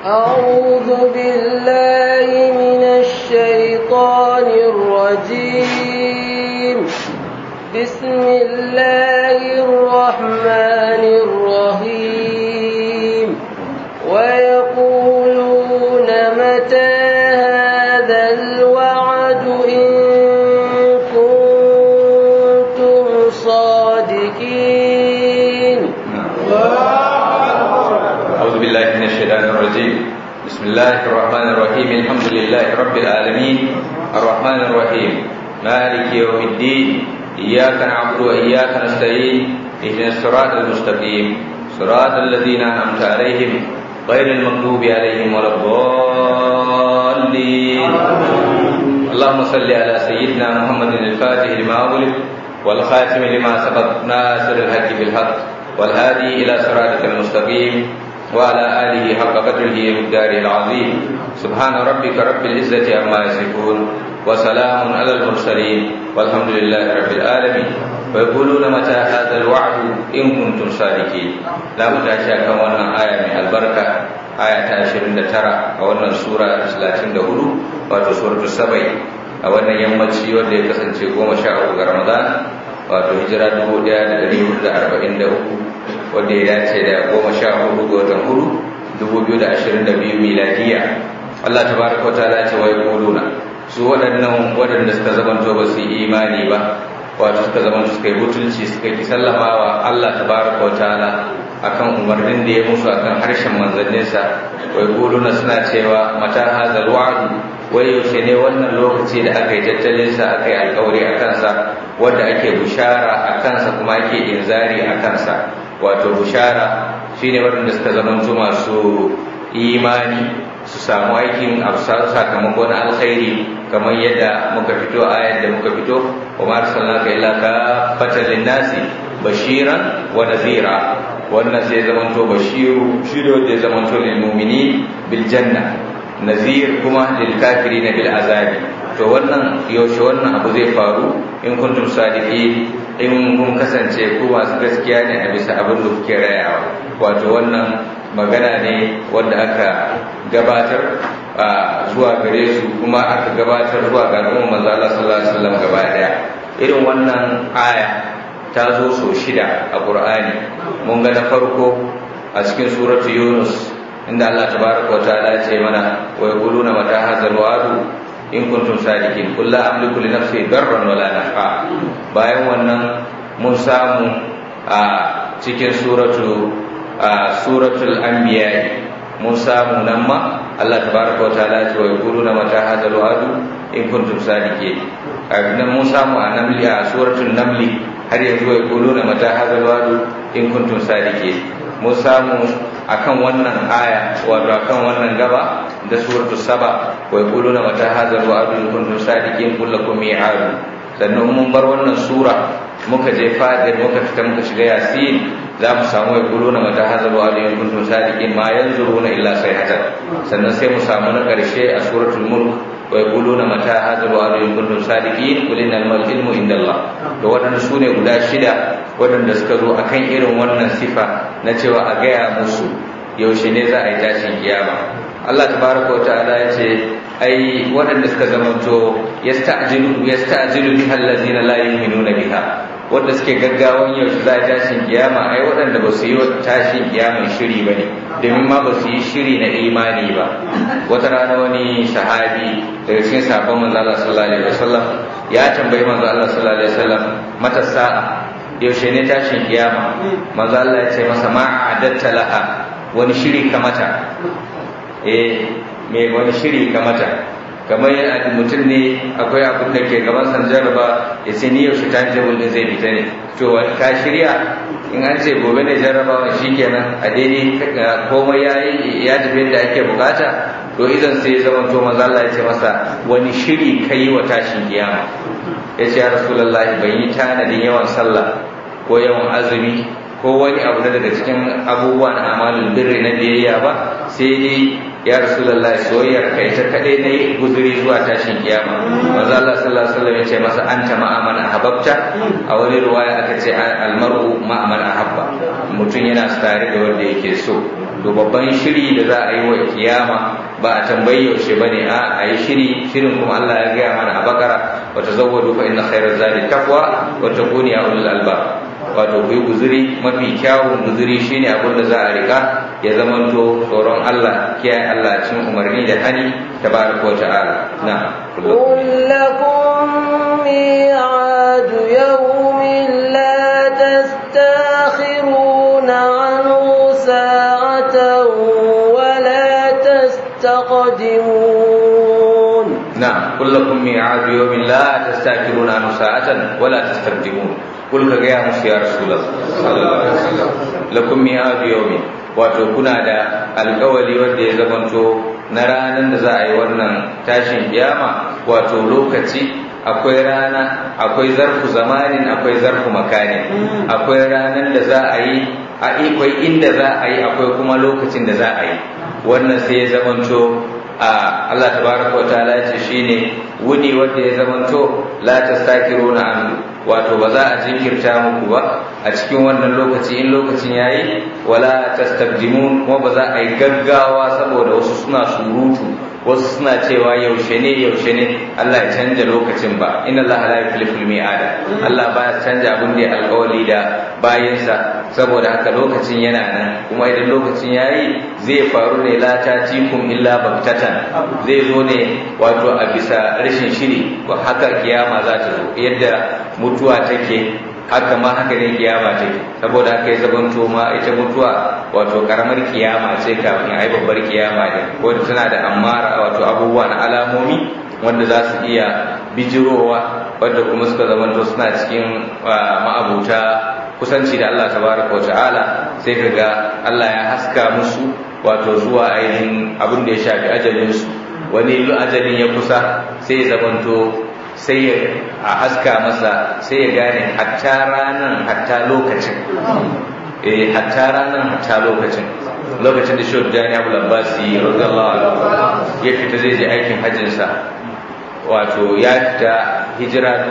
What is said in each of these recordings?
أعوذ بالله من الشيطان الرجيم بسم الله الرحمن الرحيم ويقولون متى هذا الوعد إن كنتم صادقين أعوذ بالله من الشيطان الرجيم بسم الله الرحمن الرحيم الحمد لله رب العالمين الرحمن الرحيم مالك يوم الدين إياك نعبد وإياك نستعين اهدنا الصراط المستقيم صراط الذين أنعمت عليهم غير المغضوب عليهم ولا الضالين اللهم صل على سيدنا محمد الفاتح لما أغلق والخاتم لما سبق ناصر الحق بالحق والهادي إلى صراطك المستقيم وعلى آله حق قدره ومقداره العظيم سبحان ربك رب العزة عما يصفون وسلام على المرسلين والحمد لله رب العالمين ويقولون متى هذا الوعد إن كنتم صادقين لا متاشا كان wannan aya mai albarka aya ta 29 a wannan sura 34 wato suratul sabai a wannan yammaci wanda ya kasance 13 ga Ramadan wato hijira 1443 wanda ya dace da goma sha hudu ga watan hudu dubu biyu da ashirin da biyu miladiya Allah ta baraka wata ala ce wai kuluna su waɗannan waɗanda suka zamanto ba su yi imani ba wato suka zamanto suka yi butulci suka ki sallamawa Allah ta baraka wata ala akan umarnin da ya musu akan harshen manzanninsa wai kuluna suna cewa mata hazal wa'adu wai yaushe ne wannan lokaci da aka yi tattalinsa aka yi alkawari a kansa wanda ake bushara a kansa kuma ake inzari a kansa wato bushara shine waɗanda suka zamanto masu imani su samu aikin sakamako na alkhairi kamar yadda muka fito ayar da muka fito wa ma arsalnaka illa kafatan linnasi bashiran wa nazira wannan sai zamanto bashiru shi da wanda ya zamanto lil mu'mini bil janna nazir kuma lil kafirin bil azabi to wannan yaushe wannan abu zai faru in kuntum sadiqin in kun kasance ku masu gaskiya ne a bisa abin da kuke rayawa wato wannan magana ne wanda aka gabatar zuwa gare su kuma aka gabatar zuwa ga al'umma manzo Allah sallallahu alaihi wasallam gaba daya irin wannan aya ta zo so shida a Qur'ani mun ga na farko a cikin suratu Yunus inda Allah tabaraka wa ta'ala ya ce mana wa yaquluna mata hadzal wa'du in kuntum sadiqin qul la amliku li nafsi darran wala nafa bayan wannan mun samu a cikin suratu a suratul anbiya mun samu nan ma Allah tabaraka wa ta'ala ce wa yaquluna mata hadzal wa'du in kuntum sadiqin nan mun samu a namli a suratul namli har yanzu wa yaquluna mata hadzal wa'du in kuntum sadiqin mun samu akan wannan aya wato akan wannan gaba da suratul saba wa yaquluna mata hadzal wa'du in kuntum sadiqin qul lakum mi'ad sannan mun bar wannan sura muka je fadir muka fita muka shiga yasin za mu samu ya kulo na mata hazar wa alayhi kuntum sadiqin ma yanzuruna illa sayhatan sannan sai mu samu na karshe a suratul mulk wa yaquluna mata hadha wa'du in kuntum sadiqin qul innal ilmu indallah to wadannan sune guda shida wadanda suka zo akan irin wannan sifa na cewa a gaya musu yaushe ne za a yi tashin kiyama Allah tabaraka wa ta'ala ya ce ai waɗanda suka zamanto yasta'jilu yasta'jilu biha allazina la yu'minuna biha wanda suke gaggawan yaushe za a tashin kiyama ai waɗanda ba su yi tashin kiyaman shiri ba ne domin ma ba su yi shiri na imani ba wata rana wani sahabi daga cikin sabon manzo Allah sallallahu alaihi wasallam ya tambayi manzo Allah sallallahu alaihi wasallam mata sa'a yaushe ne tashin kiyama manzo Allah ya ce masa ma adatta laha wani shiri ka mata eh me wani shiri ka mata kamar yana mutum ne akwai abin da ke gaban san jarraba ya ce ni yaushe ta jabul din zai fita ne to ka shirya in an ce gobe ne jarrabawa shikenan a daidai komai ya ya tafi yadda ake bukata to idan sai ya zama to maza Allah ya ce masa wani shiri kai wa tashin kiyama ya ce ya rasulullahi ban yi tanadin yawan sallah ko yawan azumi ko wani abu na daga cikin abubuwa na amalin birri na biyayya ba sai dai ya rasulullahi soyayyar kai ta kadai na yi guzuri zuwa tashin kiyama manzo Allah sallallahu alaihi wasallam ya ce masa anta ma man ahabbta a wani riwaya aka ce almar'u ma man ahabba mutum yana tare da wanda yake so to babban shiri da za a yi wa kiyama ba a tambayi yaushe ba ne a a yi shiri shirin kuma Allah ya gaya mana a bakara wa tazawwadu fa inna khairaz zadi taqwa wa takuni ya ulul albab wato ku yi guzuri mafi kyawun guzuri shine abin da za a rika ya zamanto tsoron Allah kiyaye Allah cin umarni da hani tabaraka wa ta'ala na قل لكم ميعاد يوم لا تستاخرون عنه ساعة ولا تستقدمون نعم قل لكم ميعاد يوم لا تستأخرون عنه ساعة ولا تستقدمون قل كغيا musu ya rasulullah sallallahu alaihi wasallam lakum mi'ad yawmin wato kuna da alkawali wanda ya zamanto na ranar da za a yi wannan tashin kiyama wato lokaci akwai rana akwai zarfu zamanin akwai zarfu makanin akwai ranar da za a yi akwai inda za a yi akwai kuma lokacin da za a yi wannan sai ya zamanto a Allah tabaraka wa ta'ala ce shine wuni wanda ya zamanto la tastakiruna anhu wato ba za a jinkirta muku ba a cikin wannan lokaci in lokacin yayi wala tastabdimun kuma ba za a yi gaggawa saboda wasu suna surutu wasu suna cewa yaushe ne yaushe ne Allah ya canja lokacin ba inna Allah la yukhlifu al-mi'ada Allah ba ya canja abin da ya alƙawari da bayinsa saboda haka lokacin yana nan kuma idan lokacin yayi zai faru ne la tatikum illa baktatan zai zo ne wato a bisa rashin shiri ba haka kiyama za ta zo yadda mutuwa take haka ma haka ne kiyama take saboda haka ya zabanto ma ita mutuwa wato karamar kiyama ce kafin ai babbar kiyama ne ko tana da amara wato abubuwa na alamomi wanda za su iya bijirowa wanda kuma suka zamanto suna cikin ma'abuta kusanci da Allah tabaraka wa ta'ala sai kaga Allah ya haska musu wato zuwa ainihin abin da ya shafi ajalinsu wani ajalin ya kusa sai ya zamanto sai ya a haska masa sai ya gane hatta ranar hatta lokacin eh hatta ranar hatta lokacin lokacin da shi Jani Abu Labbasi radiyallahu anhu ya fita zai je aikin hajjin sa wato ya fita hijira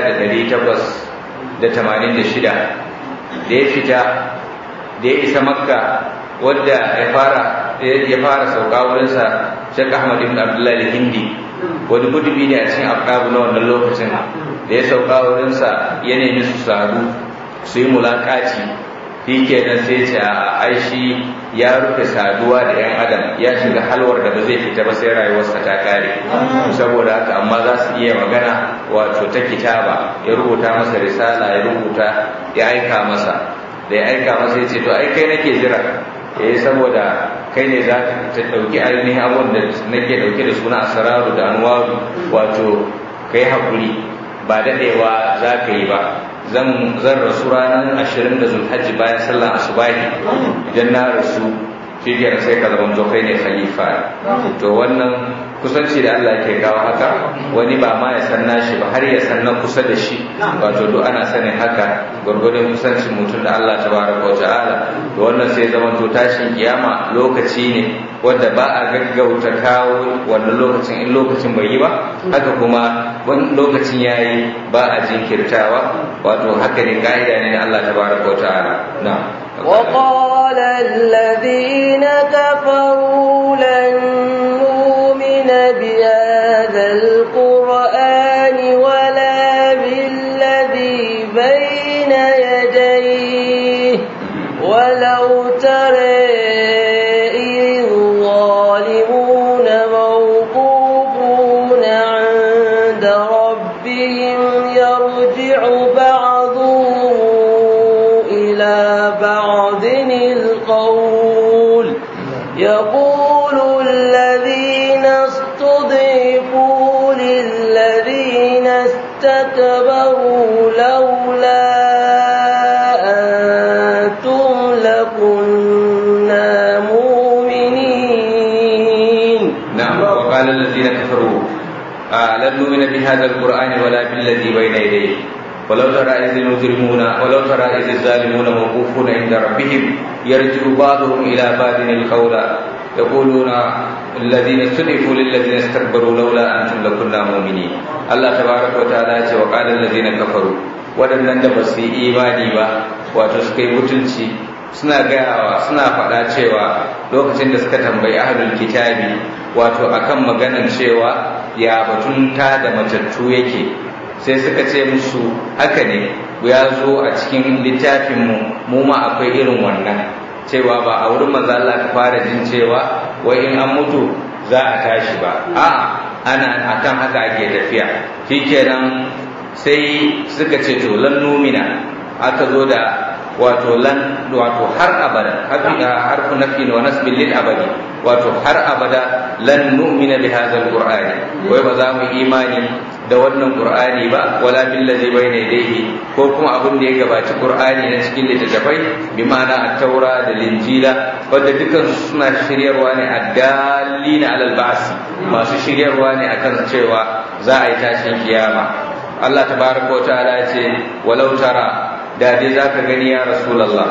1886 da ya fita da ya isa Makka wadda ya fara ya fara sauka wurinsa Sheikh Ahmad ibn Abdullah al-Hindi wani gudubi ne a cikin afkabu na wannan lokacin da ya sauka wurinsa ya nemi su sadu su yi mulakaci shi kenan sai ce a aishi ya rufe saduwa da yan adam ya shiga halwar da ba zai fita ba sai rayuwarsa ta kare saboda haka amma za su iya magana wato ta kitaba ya rubuta masa risala ya rubuta ya aika masa da ya aika masa ya ce to ai kai nake jira eh saboda kai ne za ka ɗauki ainihin abun da nake ɗauke da suna asararu da anwaru wato kai haƙuri ba daɗewa za ka yi ba zan rasu ranar ashirin da zulhajji bayan sallan asubahi idan na rasu shi sai ka zama kai ne khalifa to wannan kusanci da Allah ke kawo haka wani ba ma ya san nashi ba har ya san na kusa da shi wato duk ana sanin haka gwargwadon kusancin mutum da Allah tabaraka wa ta'ala to wannan sai zama to tashin kiyama lokaci ne wanda ba a gaggauta kawo wannan lokacin in lokacin bai yi ba haka kuma wani lokacin yayi ba a jinkirtawa wato haka ne ka'ida ne na Allah tabaraka wa ta'ala na'am وقال الذين كفروا لن نؤمن بهذا القرآن ولا بالذي بين يديه ولو ترى إذ الظالمون موقوفون عند ربهم يرجع بعضهم إلى بعض القول يقول الذين استضعفوا للذين استكبروا لولا أنتم لكنا مؤمنين نعم وقال الذين كفروا آه لن نؤمن بهذا القرآن ولا بالذي بين يديه ولو ترى إذ المجرمون ولو ترى إذ الظالمون موقوفون عند ربهم يرجع بعضهم إلى بعض القول يقولون الذين استضعفوا للذين استكبروا لولا أنتم لكنا مؤمنين الله تبارك وتعالى وقال الذين كفروا waɗannan da ba su yi imani ba wato suka yi mutunci suna gayawa suna faɗa cewa lokacin da suka tambayi ahlul kitabi wato akan maganan cewa ya batun ta da matattu yake sai suka ce musu haka ne ya zo a cikin littafinmu mu ma akwai irin wannan cewa ba a wurin manzo Allah ka fara jin cewa wai in an mutu za a tashi ba a'a ana akan haka ake tafiya shikenan sai suka ce to lan numina aka zo da wato lan wato har abada harfu nafi wa nasbin lil abadi wato har abada lan nu'mina bi hadha alqur'ani wai ba za mu imani da wannan qur'ani ba wala bil ladzi bayna yadayhi ko kuma abin da ya gabaci qur'ani na cikin littattafai bi ma'ana at-taura da linjila wanda dukan suna shiryarwa ne addalina alal ba'si masu shiryarwa ne akan cewa za a yi tashin kiyama Allah tabaraka wa ta'ala ya ce walau tara da dai za ka gani ya rasulallah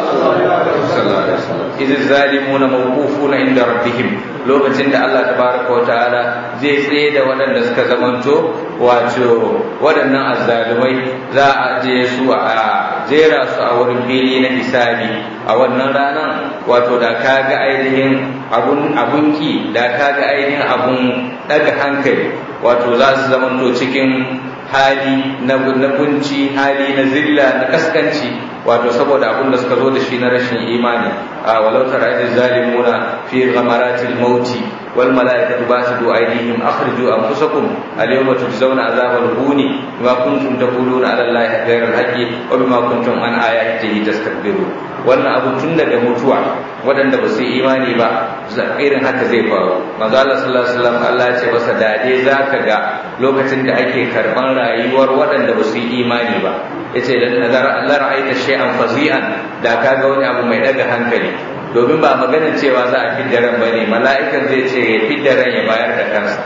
izi zalimuna mawqufuna inda rabbihim lokacin da Allah tabaraka wa ta'ala zai tsaye da waɗanda suka zamanto wato waɗannan azzalumai za a je su a jera su a wurin fili na hisabi a wannan ranar wato da ka ga ainihin abun abunki da ka ga ainihin abun daga hankali wato za su zamanto cikin hali na kunci hali na zilla na kaskanci wato saboda abin da suka zo da shi na rashin imani a walau tara idh zalimuna fi ghamaratil mauti wal malaikatu basidu aydihim akhriju anfusakum al yawma tujzauna azabal huni bima kuntum taquluna ala allahi ghayra al haqqi wa bima kuntum an ayatihi tastakbirun wannan abu tun daga mutuwa waɗanda ba su yi imani ba irin haka zai faru manzo Allah sallallahu alaihi wasallam Allah ya ce masa dade zaka ga lokacin da ake karban rayuwar waɗanda ba su yi imani ba yace dan nazar Allah ra'aita shay'an fazi'an da kaga wani abu mai daga hankali domin ba maganar cewa za a fidda ran bane mala'ikan zai ce ya fidda ran ya bayar da kansa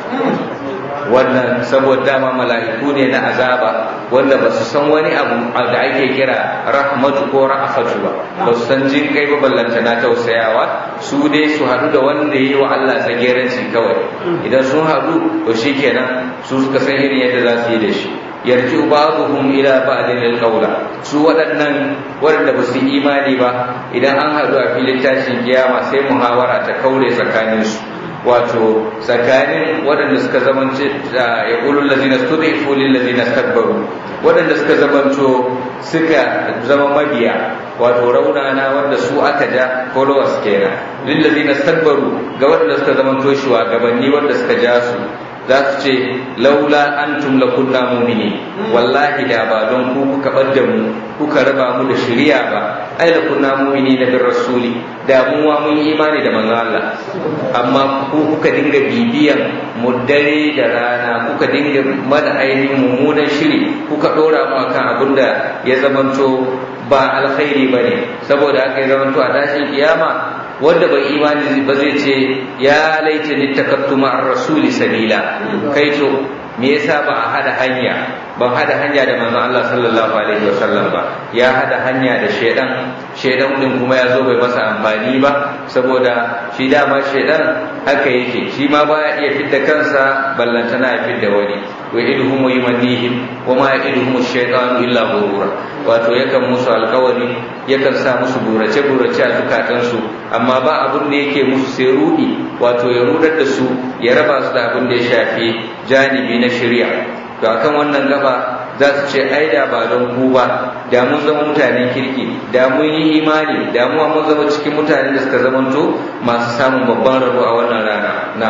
wannan saboda dama mala'iku ne na azaba wanda ba su san wani abu da ake kira rahmatu ko ra'afatu ba ba su san jin kai ba ballanta na tausayawa su dai su haɗu da wanda ya yi wa Allah tsageranci kawai idan sun haɗu to shikenan su suka san irin yadda za su yi da shi yarji ba'dhum ila ba'din alqawla su waɗannan waɗanda ba su yi imani ba idan an haɗu a filin tashin kiyama sai muhawara ta kaure tsakaninsu wato tsakanin waɗanda suka zamance ya ƙulun lazina studaifu lil lazina stakbaru waɗanda suka zamanto suka zama mabiya wato raunana wanda su aka ja followers kenan lil lazina stakbaru ga waɗanda suka zamanto shugabanni wanda suka ja su za su ce laula antum lakunna mu'mini wallahi da ba don ku kuka bar mu kuka raba mu da shari'a ba ai lakunna mu'mini da bin rasuli da mu wa mun yi imani da manzon Allah amma ku kuka dinga bibiyan mu dare da rana kuka dinga mana ainihin mummunan shiri kuka dora mu akan abin da ya zamanto ba alkhairi bane saboda haka ya zamanto a tashin kiyama wanda bai imani ba zai ce ya laita ni takattu ma'ar rasuli sabila kai to me yasa ba a hada hanya ban hada hanya da manzon Allah sallallahu alaihi wasallam ba ya hada hanya da shedan shedan din kuma ya zo bai masa amfani ba saboda shi dama shedan haka yake shi ma baya iya fidda kansa ballantana ya fidda wani wa idhum wa yumannihim wa ma idhum ash-shaytanu illa ghurura wato yakan musu alkawari yakan sa musu burace burace a zukatansu amma ba abin da yake musu sai rudi wato ya rudar da su ya raba su da abin da ya shafi janibi na shari'a to akan wannan gaba za su ce ai da ba don ku ba da mun zama mutanen kirki da mun yi imani da mu mun zama cikin mutanen da suka zamanto masu samun babban rabo a wannan rana na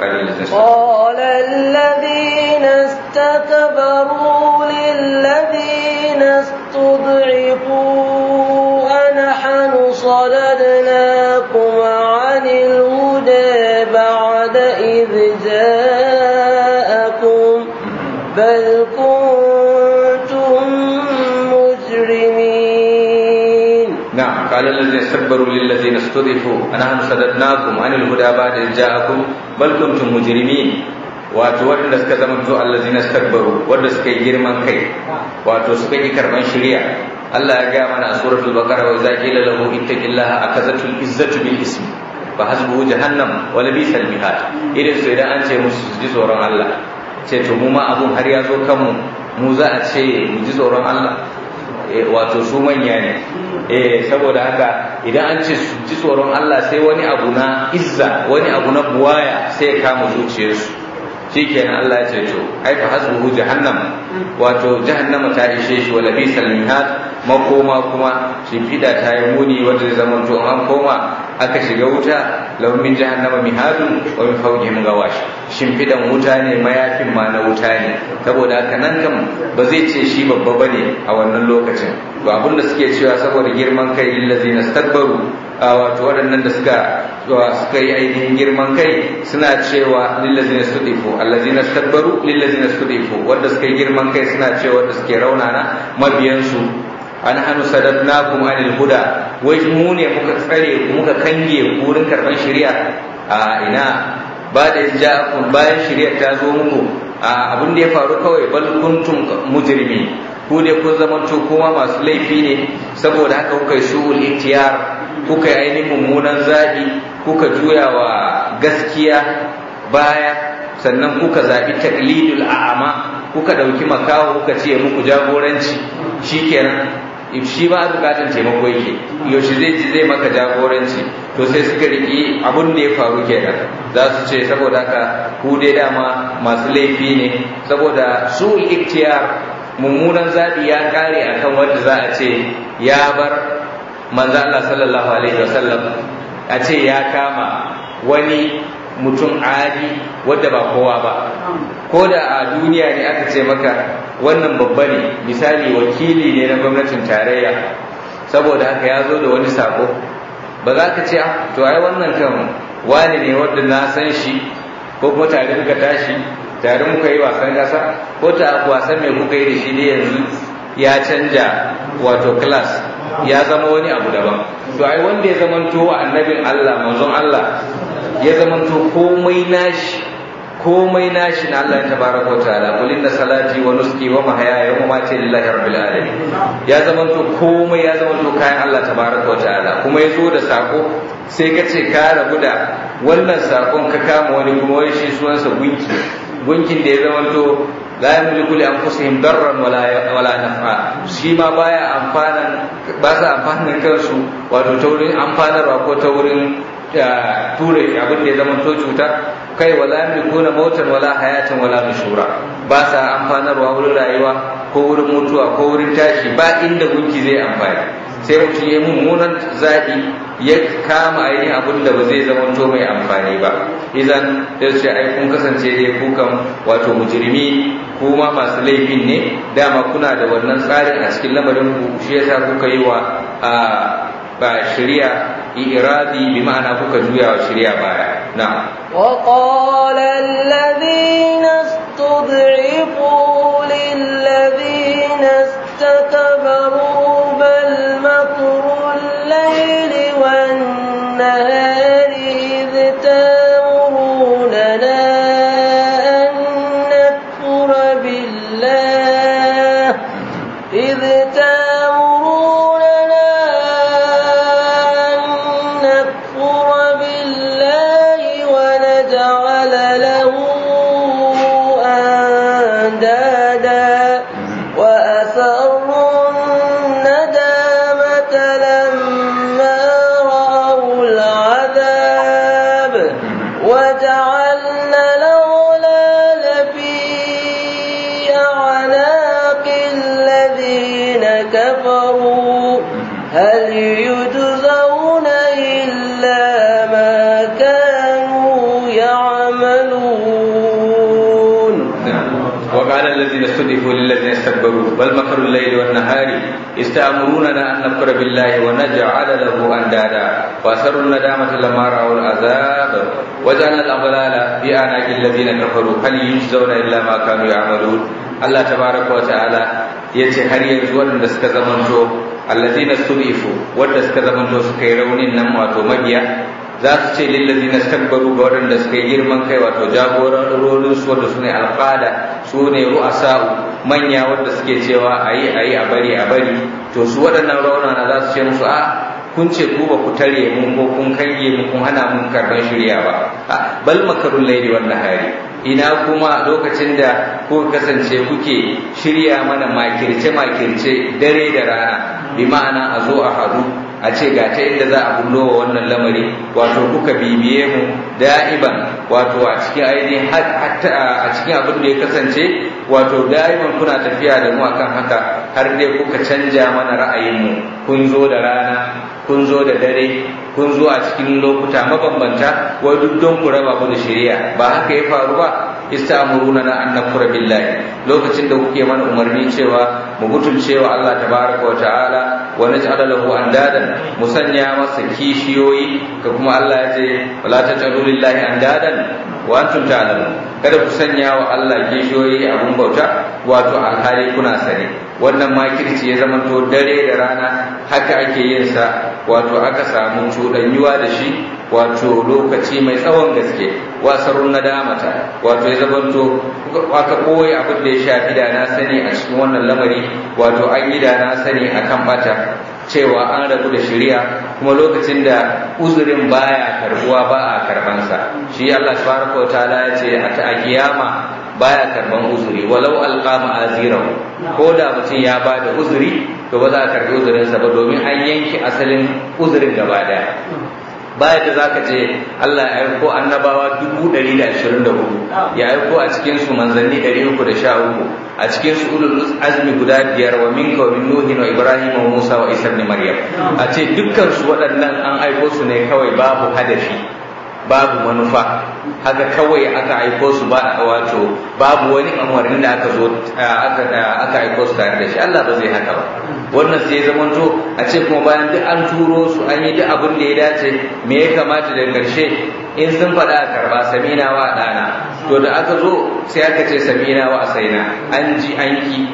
قال الذين استكبروا للذين استضعفوا أنحن صددناكم عن الهدى بعد إذ جاءكم بل كنتم مجرمين نعم قال الذين استكبروا للذين استضعفوا أنحن صددناكم عن الهدى بعد إذ جاءكم بل كنتم مجرمين wato waɗanda suka zama to allazina stakbaru wanda suka yi girman kai wato suka yi karban shari'a Allah ya gaya mana a suratul baqara wa idza qila lahu ittaqillaha akazatul izzatu bil ismi fa hasbuhu jahannam wa labisal mihad idan su idan an ce musu su ji tsoron Allah ce to mu ma abun har ya zo kanmu mu za a ce mu ji tsoron Allah wato su manya ne eh saboda haka idan an ce su ji tsoron Allah sai wani abu na izza wani abu na buwaya sai ya kama zuciyarsu shikenan Allah ya ce to ai fa hasbuhu jahannam wato jahannama ta ishe shi wala bisal mihad makoma kuma shimfida ta yi muni wanda zai zama to an koma aka shiga wuta lahum min jahannama mihadun wa min fawqihim gawash shimfidan wuta ne mayafin ma na wuta ne saboda haka nan kam ba zai ce shi babba bane a wannan lokacin to abin da suke cewa saboda girman kai lillazina stakbaru wato waɗannan da suka suka yi ainihin girman kai suna cewa lillazina studifu allazina stakbaru lillazina studifu wanda suka yi girman kai suna cewa wanda suke raunana mabiyansu an hannu sadadnakum anil huda wai mu ne muka tsare ku muka kange ku wurin karban shari'a a ina ba da ja'akum bayan shari'a ta zo muku a abin da ya faru kawai bal kuntum mujrimi ku dai kun zamanto kuma masu laifi ne saboda haka kuka yi shu'ul ihtiyar kuka yi ainihin mummunan zaɓi kuka juya wa gaskiya baya sannan kuka zaɓi taklidul a'ama kuka ɗauki makaho kuka ce muku jagoranci shikenan shi ba bukatan taimako yake yaushe zai ji zai maka jagoranci to sai suka riki abun da ya faru kenan za su ce saboda haka ku dai dama masu laifi ne saboda su iktiyar mummunan zaɓi ya kare akan wanda za a ce ya bar manzo Allah sallallahu alaihi wasallam a ce ya kama wani mutum adi wadda ba kowa ba ko da a duniya ne aka ce maka wannan babba ne misali wakili ne na gwamnatin tarayya saboda haka ya zo da wani sako ba za ka ce to ai wannan kan wani ne wadda na san shi ko kuma tare muka tashi tare muka yi wasan kasa ko ta wasan mai kuka yi da shi ne yanzu ya canja wato class ya zama wani abu daban to ai wanda ya zamanto wa annabin Allah manzon Allah ya zamanto komai nashi komai nashi na Allah ya tabaraka wa ta'ala qul inna salati wa nuski wa mahyaya wa mamati lillahi rabbil alamin ya zamanto komai ya zamanto kayan Allah tabaraka wa ta'ala kuma ya zo da sako sai ka ce ka rabu da wannan sakon ka kama wani kuma wai shi sunansa gunki gunkin da ya zamanto la yamliku li anfusihim darran wala wala naf'a shi ma baya amfanan ba sa amfanin kansu wato ta wurin amfanarwa ko ta wurin ture abin da ya zama to cuta kai wala yamlikuna mautan wala hayatan wala nushura ba sa amfanarwa wurin rayuwa ko wurin mutuwa ko wurin tashi ba inda gunki zai amfani sai mutum ya mummunan zaɓi ya kama ainihin abin da ba zai zama to mai amfani ba idan da ce ai kun kasance dai kukan wato mujrimi kuma masu laifin ne dama kuna da wannan tsarin a cikin lamarin ku shi yasa kuka yi wa ba shari'a iradi bi ma'ana kuka juya wa shari'a baya na'am وقال الذين استضعفوا للذين استكبروا بل مكر الليل والنهار إذ تامروننا أن نكفر بالله إذ تامروننا أن نكفر بالله ونجعل له أندادا وأسروا الندامة لما رأوا العذاب وجعلنا الأغلال في أعناق الذين كفروا هل يجزون إلا ما كانوا يعملون وقال الذين استضعفوا للذين استكبروا بل مكر الليل والنهار استأمروننا أن نكفر بالله ونجعل له أندادا وأسروا الندامة لما رأوا العذاب وجعلنا الأغلال في أعناق الذين كفروا هل يجزون إلا ما كانوا يعملون الله تبارك وتعالى yace har yanzu waɗanda suka zamanto allazina studifu wanda suka zamanto suka yi raunin nan wato mabiya za su ce lillazina stakbaru ga waɗanda suka yi girman kai wato jagororin su wanda su ne alƙada su ne ru'asa'u manya wanda suke cewa ayi ayi a bari a bari to su waɗannan raunana za su ce musu a kun ce ku ba ku tare mun ko kun kange mun kun hana mun karban shirya ba bal makarul laili wan nahari ina kuma lokacin da kuka kasance kuke shirya mana makirce-makirce dare da rana bi ma'ana a zo a haɗu a ce ga ta inda za a bullo wa wannan lamari wato kuka bibiye mu da'iban wato a cikin ainihin a cikin abin da ya kasance wato da'iban kuna tafiya da mu akan haka har dai kuka canja mana ra'ayinmu kun zo da rana kun zo da dare kun zo a cikin lokuta mabambanta wai duk don ku raba mu da shari'a ba haka ya faru ba istamuruna na an nakura billahi lokacin da kuke mana umarni cewa mu butulce wa Allah tabaraka wa ta'ala wa naj'ala lahu andadan mu sanya masa kishiyoyi ka kuma Allah ya ce wala taj'alu lillahi andadan wa antum ta'lamun kada ku sanya wa Allah kishiyoyi abun bauta wato alhali kuna sani wannan makirci ya zama to dare da rana haka ake yin sa wato aka samu cuɗanyuwa da shi wato lokaci mai tsawon gaske wasarun nadamata wato ya zamanto aka koyi abin da ya shafi da na sani a cikin wannan lamari wato an yi da na sani akan bata cewa an rabu da shari'a kuma lokacin da uzurin baya karbuwa ba a karbansa shi Allah subhanahu wa ta'ala ya ce a ta kiyama baya karban uzuri walau alqama azirahu ko da mutum ya ba da uzuri to ba za a karbi uzurinsa ba domin an yanke asalin uzurin gaba daya baya da zaka je Allah ya aiko annabawa dubu ɗari da ashirin da hudu ya aiko a cikin su manzanni ɗari uku da sha uku a cikin su ulul azmi guda biyar wa minka wa min nuhin wa ibrahim wa musa wa isa ibn maryam a ce dukkan su waɗannan an aiko su ne kawai babu hadafi babu manufa haka kawai aka aiko su ba wato babu wani umarnin da aka zo aka aka aiko su tare da shi Allah ba zai haka ba wannan sai ya zamanto a ce kuma bayan duk an turo su an yi duk abin da ya dace me ya kamata da karshe in sun faɗa a karba samina wa ɗana to da aka zo sai aka ce samina wa asaina an ji an ki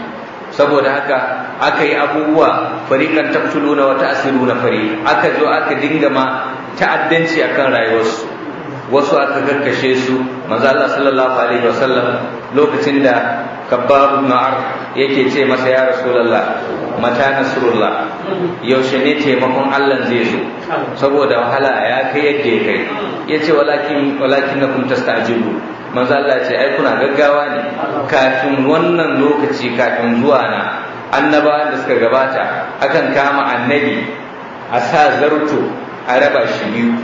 saboda haka aka yi abubuwa fariƙan taqtuluna wa ta'siruna fari aka zo aka dinga ma ta'addanci akan rayuwarsu wasu aka karkashe su manzo Allah sallallahu alaihi wasallam lokacin da kabbab ibn yake ce masa ya rasulullah mata nasrullah yaushe ne taimakon Allah zai zo saboda wahala ya kai yadda ya kai yace walakin walakinnakum tastajibu manzo Allah ce ai kuna gaggawa ne kafin wannan lokaci kafin zuwa na annabawan da suka gabata akan kama annabi a sa zarto a raba shi biyu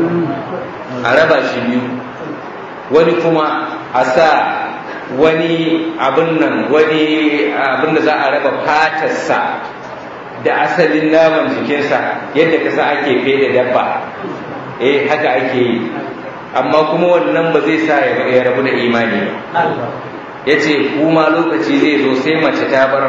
a raba shi biyu wani kuma a sa wani abin nan wani abin da za a raba fatarsa da asalin naman jikinsa yadda kasa ake fede dabba eh haka ake yi amma kuma wannan ba zai sa ya rabu da imani ya ce kuma lokaci zai zo sai mace ta bar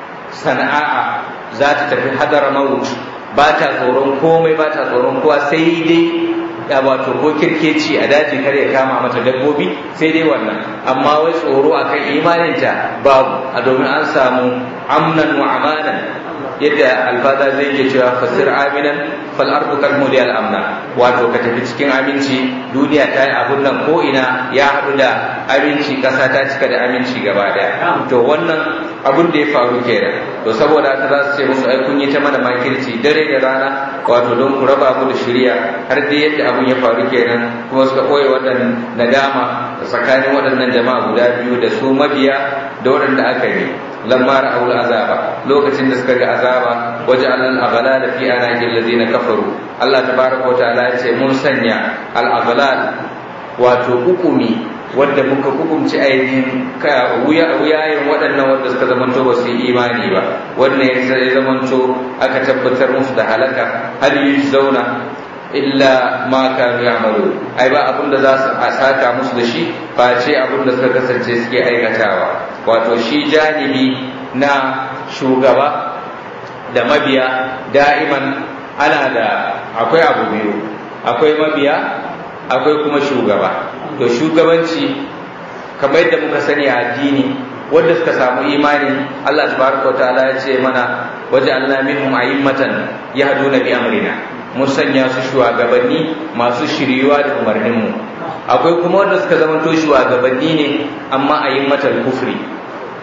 sana'a za ta tafi hadar maut ba ta tsoron komai ba ta tsoron kowa sai dai ya wato ko kirkeci a daji kar ya kama mata dabbobi sai dai wannan amma wai tsoro akan imaninta babu a domin an samu amnan wa amanan yadda alfada zai ke cewa fasir aminan fal ardu kal muli al amna wato ka tafi cikin aminci duniya ta yi abun nan ko ina ya haɗu da aminci ƙasa ta cika da aminci gaba daya to wannan abun da ya faru kenan to saboda haka za su ce musu ai kun yi ta mana makirci dare da rana wato don ku raba mu da shirya har dai yadda abun ya faru kenan kuma suka ɓoye waɗannan nadama tsakanin waɗannan jama'a guda biyu da su mabiya da waɗanda aka yi lamma ra'aw azaba lokacin da suka ga azaba waja'alna al-aghlala fi anaqil ladina kafaru Allah tabaraka wa ta'ala ya ce mun sanya al-aghlal wato hukumi wanda muka hukumci ainihin wuyayen waɗannan wanda suka zamanto ba su yi imani ba wannan ya zamanto aka tabbatar musu da halaka hal yi zauna illa ma kanu ya'malu ai ba abin da za su saka musu da shi face abin da suka kasance suke aikatawa wato shi janibi na shugaba da mabiya da'iman ana da akwai abu biyu akwai mabiya akwai kuma shugaba to shugabanci kamar yadda muka sani a addini wanda suka samu imani Allah tabaraka wa ta'ala ya ce mana waje Allah minhum a'immatan yahduna bi amrina mun sanya su shugabanni masu shiriwa da umarnin mu akwai kuma wanda suka zama to shugabanni ne amma a'immatal kufri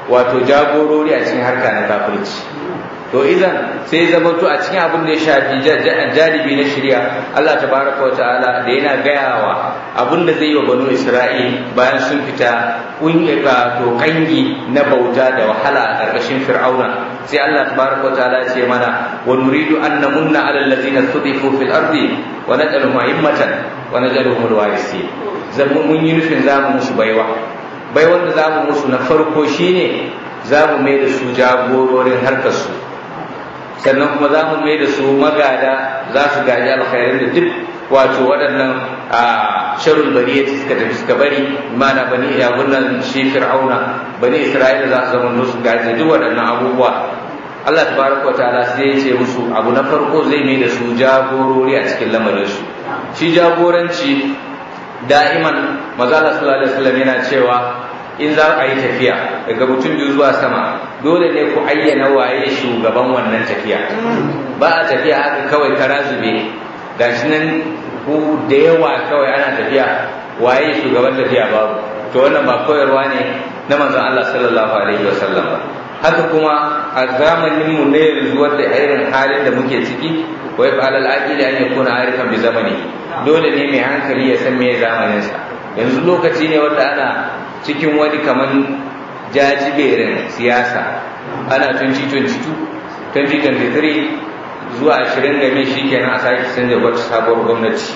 wato jagorori a cikin harka na kafirci to idan sai zama to a cikin abin da ya shafi janibi na shirya Allah tabaraka wa ta'ala da yana gayawa abin da zai yi wa banu Isra'il bayan sun fita kungiya to kangi na bauta da wahala a ƙarƙashin Fir'auna sai Allah tabaraka wa ta'ala ce mana wa nuridu an namunna ala allazina studifu fil ardi wa naj'aluhum a'immatan wa naj'aluhum alwarisin zan mun yi nufin zamu musu baiwa bai wanda zamu musu na farko shine zamu mai da su jagororin harkar su sannan kuma za mu mai da su magada za su gaji alkhairin da duk wato waɗannan a sharul bariya suka tafi suka bari mana bani abunan shi fir'auna bani isra'ila za su zama su gaji duk waɗannan abubuwa Allah tabaraka wa ta'ala sai ya ce musu abu na farko zai mai da su jagorori a cikin lamarin su shi jagoranci da'iman maza sallallahu alaihi wasallam yana cewa in za a yi tafiya daga mutum biyu zuwa sama dole ne ku ayyana waye shugaban wannan tafiya ba a tafiya haka kawai kara zube gashi nan ku da yawa kawai ana tafiya waye shugaban tafiya babu to wannan ba koyarwa ne na manzon Allah sallallahu alaihi wasallam ba haka kuma a zamanin mu ne yanzu wanda irin halin da muke ciki wai fa alal aqili an yakuna arifan bi zamani dole ne mai hankali ya san me zamanin sa yanzu lokaci ne wanda ana cikin wani kaman jajiberin siyasa ana 2022 2023 zuwa 20 game shi kenan a sake canza wata sabuwar gwamnati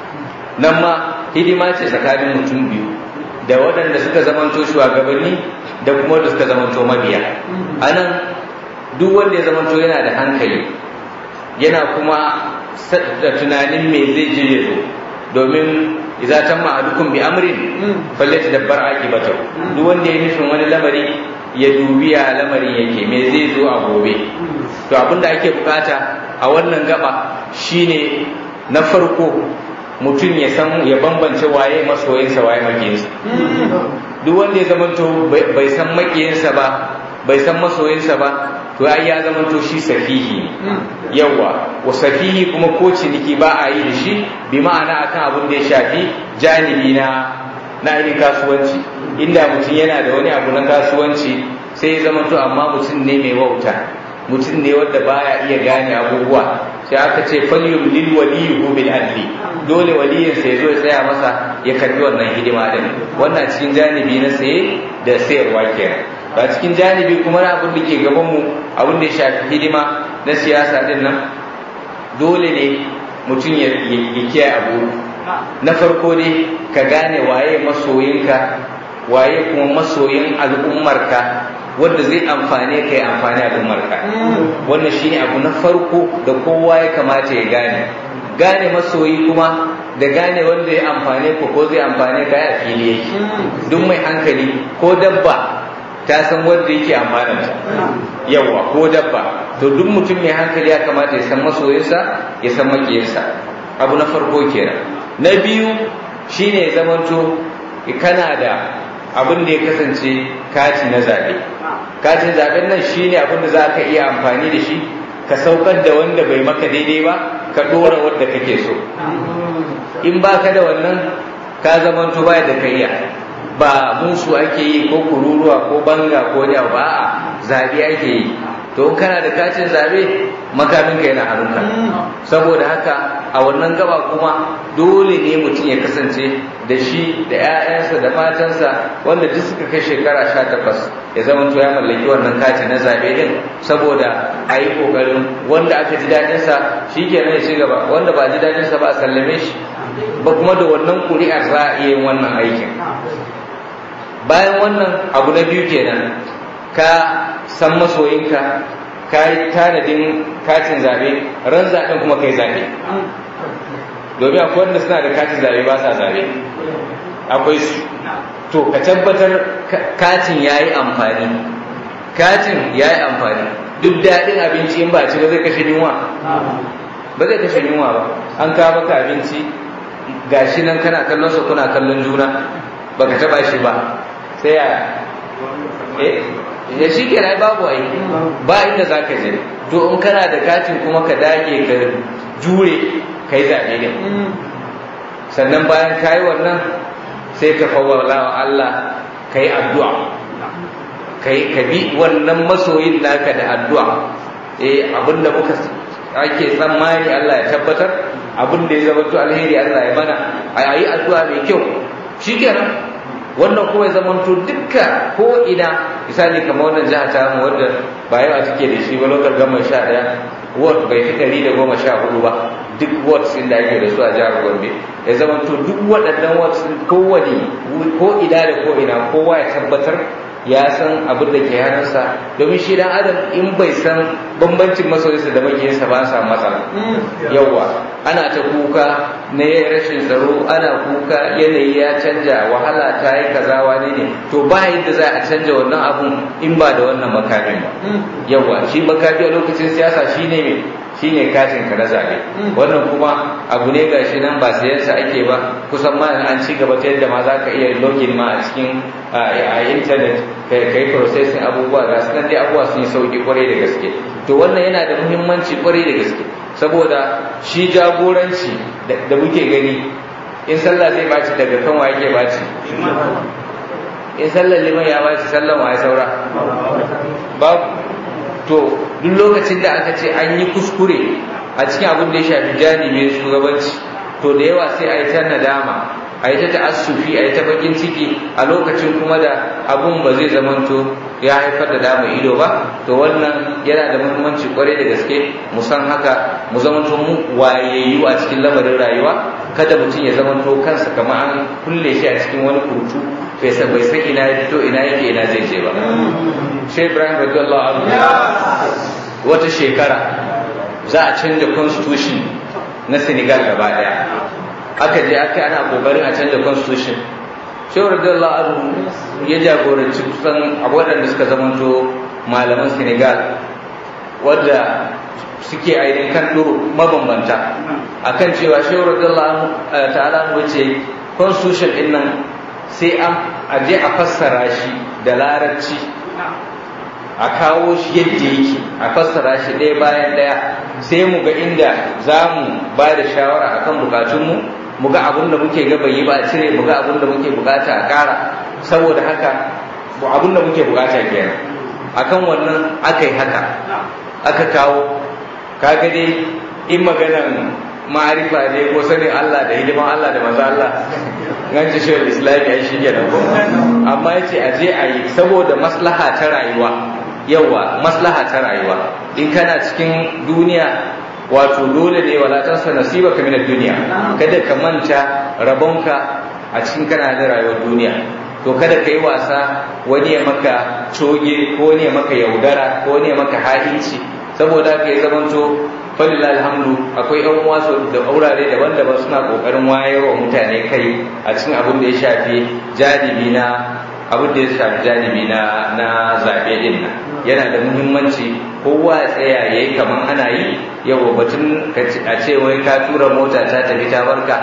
nan ma hidima ce tsakanin mutum biyu da waɗanda suka zamanto shugabanni da kuma wanda suka zamanto mabiya a nan duk wanda ya zamanto yana da hankali yana kuma da tunanin me zai je ya zo domin idza tamma ahadukum bi amrin falyatadabbar aqibatahu duk wanda ya nufin wani lamari ya dubi ya lamarin yake me zai zo a gobe to abin da ake bukata a wannan gaba shine na farko mutum ya san ya bambance waye masoyinsa waye makiyinsa duk wanda ya zamanto bai san makiyinsa ba bai san masoyinsa ba to ai ya zamanto shi safihi yawa wa safihi kuma ko ciniki ba a yi da shi bi ma'ana akan abin da ya shafi janibi na na ainihin kasuwanci inda mutum yana da wani abu na kasuwanci sai ya zamanto amma mutum ne mai wauta mutum ne wanda baya iya gane abubuwa sai aka ce falyum lil waliyyu bil adli dole waliyin sai zo ya tsaya masa ya karbi wannan hidima din wannan cikin janibi na saye da sayarwa kenan ba cikin janibi kuma na abin da ke gaban mu abin da ya shafi hidima na siyasa din nan dole ne mutum ya kiyaye abu na farko ne ka gane waye masoyinka waye kuma masoyin al'ummarka wanda zai amfane ka ya amfani al'ummarka wannan shine abu na farko da kowa ya kamata ya gane gane masoyi kuma da gane wanda ya amfane ku ko zai amfane ka ya fili yake duk mai hankali ko dabba ta san wanda yake amfananta yawa ko dabba to duk mutum mai hankali ya kamata ya san masoyinsa ya san makiyinsa abu na farko kenan na biyu shine ya zamanto kana da abin da ya kasance kati na zaɓe katin zaɓen nan shine abin da za ka iya amfani da shi ka saukar da wanda bai maka daidai ba ka ɗora wanda kake so in ba ka da wannan ka zamanto baya da kayya ba musu ake yi ko kururuwa ko banga ko da ba a zaɓe ake yi to kana da katin zaɓe makaminka yana hannunka saboda haka a wannan gaba kuma dole ne mutum ya kasance da shi da 'ya'yansa da matansa wanda duk suka kai shekara sha takwas ya zama to ya mallaki wannan kati na zaɓe din saboda a yi ƙoƙarin wanda aka ji daɗinsa shi kenan ya ci gaba wanda ba ji daɗinsa ba a sallame shi ba kuma da wannan ƙuri'ar za a iya yin wannan aikin bayan wannan abu na biyu kenan ka san masoyinka ka yi tanadin katin zaɓe ran zaɓen kuma kai zaɓe domin akwai wanda suna da katin zaɓe ba sa zaɓe akwai su to ka tabbatar katin ya yi amfani katin ya yi amfani duk daɗin abinci in ba ci ba zai kashe yunwa ba zai kashe yunwa ba an kawo maka abinci gashi nan kana kallon sa kuna kallon juna baka taba shi ba sai ya eh ya shi ke babu ai ba inda za ka je to in kana da katin kuma ka dage ka jure ka yi zaɓe ne sannan bayan ka yi wannan sai ka fawwala wa Allah ka yi addu'a kai ka bi wannan masoyin naka da addu'a eh abinda muka ake tsammani Allah ya tabbatar abin da ya zama to alheri Allah ya mana a yi addu'a mai kyau shikenan wannan kuma ya zama to dukka ko ina misali kamar wannan jiha ta mu wadda ba yawa take da shi ba lokacin gama sha ɗaya ward bai fi ɗari da goma sha hudu ba duk wards da ake da su a jihar Gombe ya zama to duk waɗannan wards kowane ko ina da ko ina kowa ya tabbatar ya san abin da ke hannunsa domin shi dan adam in bai san bambancin masoyinsa da makiyinsa ba sa matsala yawa ana ta kuka na rashin tsaro ana kuka yanayi ya canja wahala ta yi kaza wani ne to ba yadda za a canja wannan abun in ba da wannan makamin ba yawa shi makami a lokacin siyasa shine me shine katin ka na zabe wannan kuma abu ne gashi nan ba sayansa ake ba kusan ma an ci gaba ta yadda ma za ka iya login ma a cikin a internet ka yi processing abubuwa ga su dai abubuwa sun yi sauki kwarai da gaske to wannan yana da muhimmanci kwarai da gaske saboda shi jagoranci da muke gani in sallah zai baci daga kan wa yake baci in sallar liman ya baci sallan wa ya saura babu to duk lokacin da aka ce an yi kuskure a cikin abin da ya shafi janibin shugabanci to da yawa sai a yi ta nadama a yi ta ta'assufi a yi ta bakin ciki a lokacin kuma da abun ba zai zamanto ya haifar da dama ido ba to wannan yana da muhimmanci kwarai da gaske mu san haka mu zamanto mu wayayyu a cikin lamarin rayuwa kada mutum ya zamanto kansa kamar an kulle shi a cikin wani kurtu bai san bai san ina ya fito ina yake ina zai je ba shi Ibrahim radiyallahu anhu wata shekara za a canja constitution na Senegal gaba daya aka je aka ana kokarin a canza constitution shehu radiyallahu anhu ya jagoranci kusan waɗanda suka zamanto malaman senegal wadda suke ainihin kan duro mabambanta akan cewa shehu radiyallahu anhu ta'ala mu ce constitution din nan sai an aje a fassara shi da larabci a kawo shi yadda yake a fassara shi ɗaya bayan ɗaya sai mu ga inda za mu ba da shawara akan bukatunmu mu ga abin da muke ga bai yi ba a cire mu ga abin da muke bukata a ƙara saboda haka abin da muke bukata kenan akan wannan aka yi haka aka kawo kaga dai in maganan ma'arifa ne ko sanin Allah da hidiman Allah da maza Allah ganci shi islami ai shi kenan ko amma yace a je a yi saboda maslaha ta rayuwa yawa maslaha ta rayuwa in kana cikin duniya wato dole ne wala tansa nasibaka min ad-dunya kada ka manta rabonka a cikin kana da rayuwar duniya to kada ka yi wasa wani ya maka coge ko wani ya maka yaudara ko wani ya maka hahinci saboda ka yi zamanto falillah alhamdu akwai yan uwa da aurare daban-daban suna kokarin wayarwa mutane kai a cikin abin da ya shafi janibi na abin da ya shafi janibi na na zabe din nan yana da muhimmanci kowa ya tsaya yayi kaman ana yi yau batun a ce wai ka tura mota ta tafi ta barka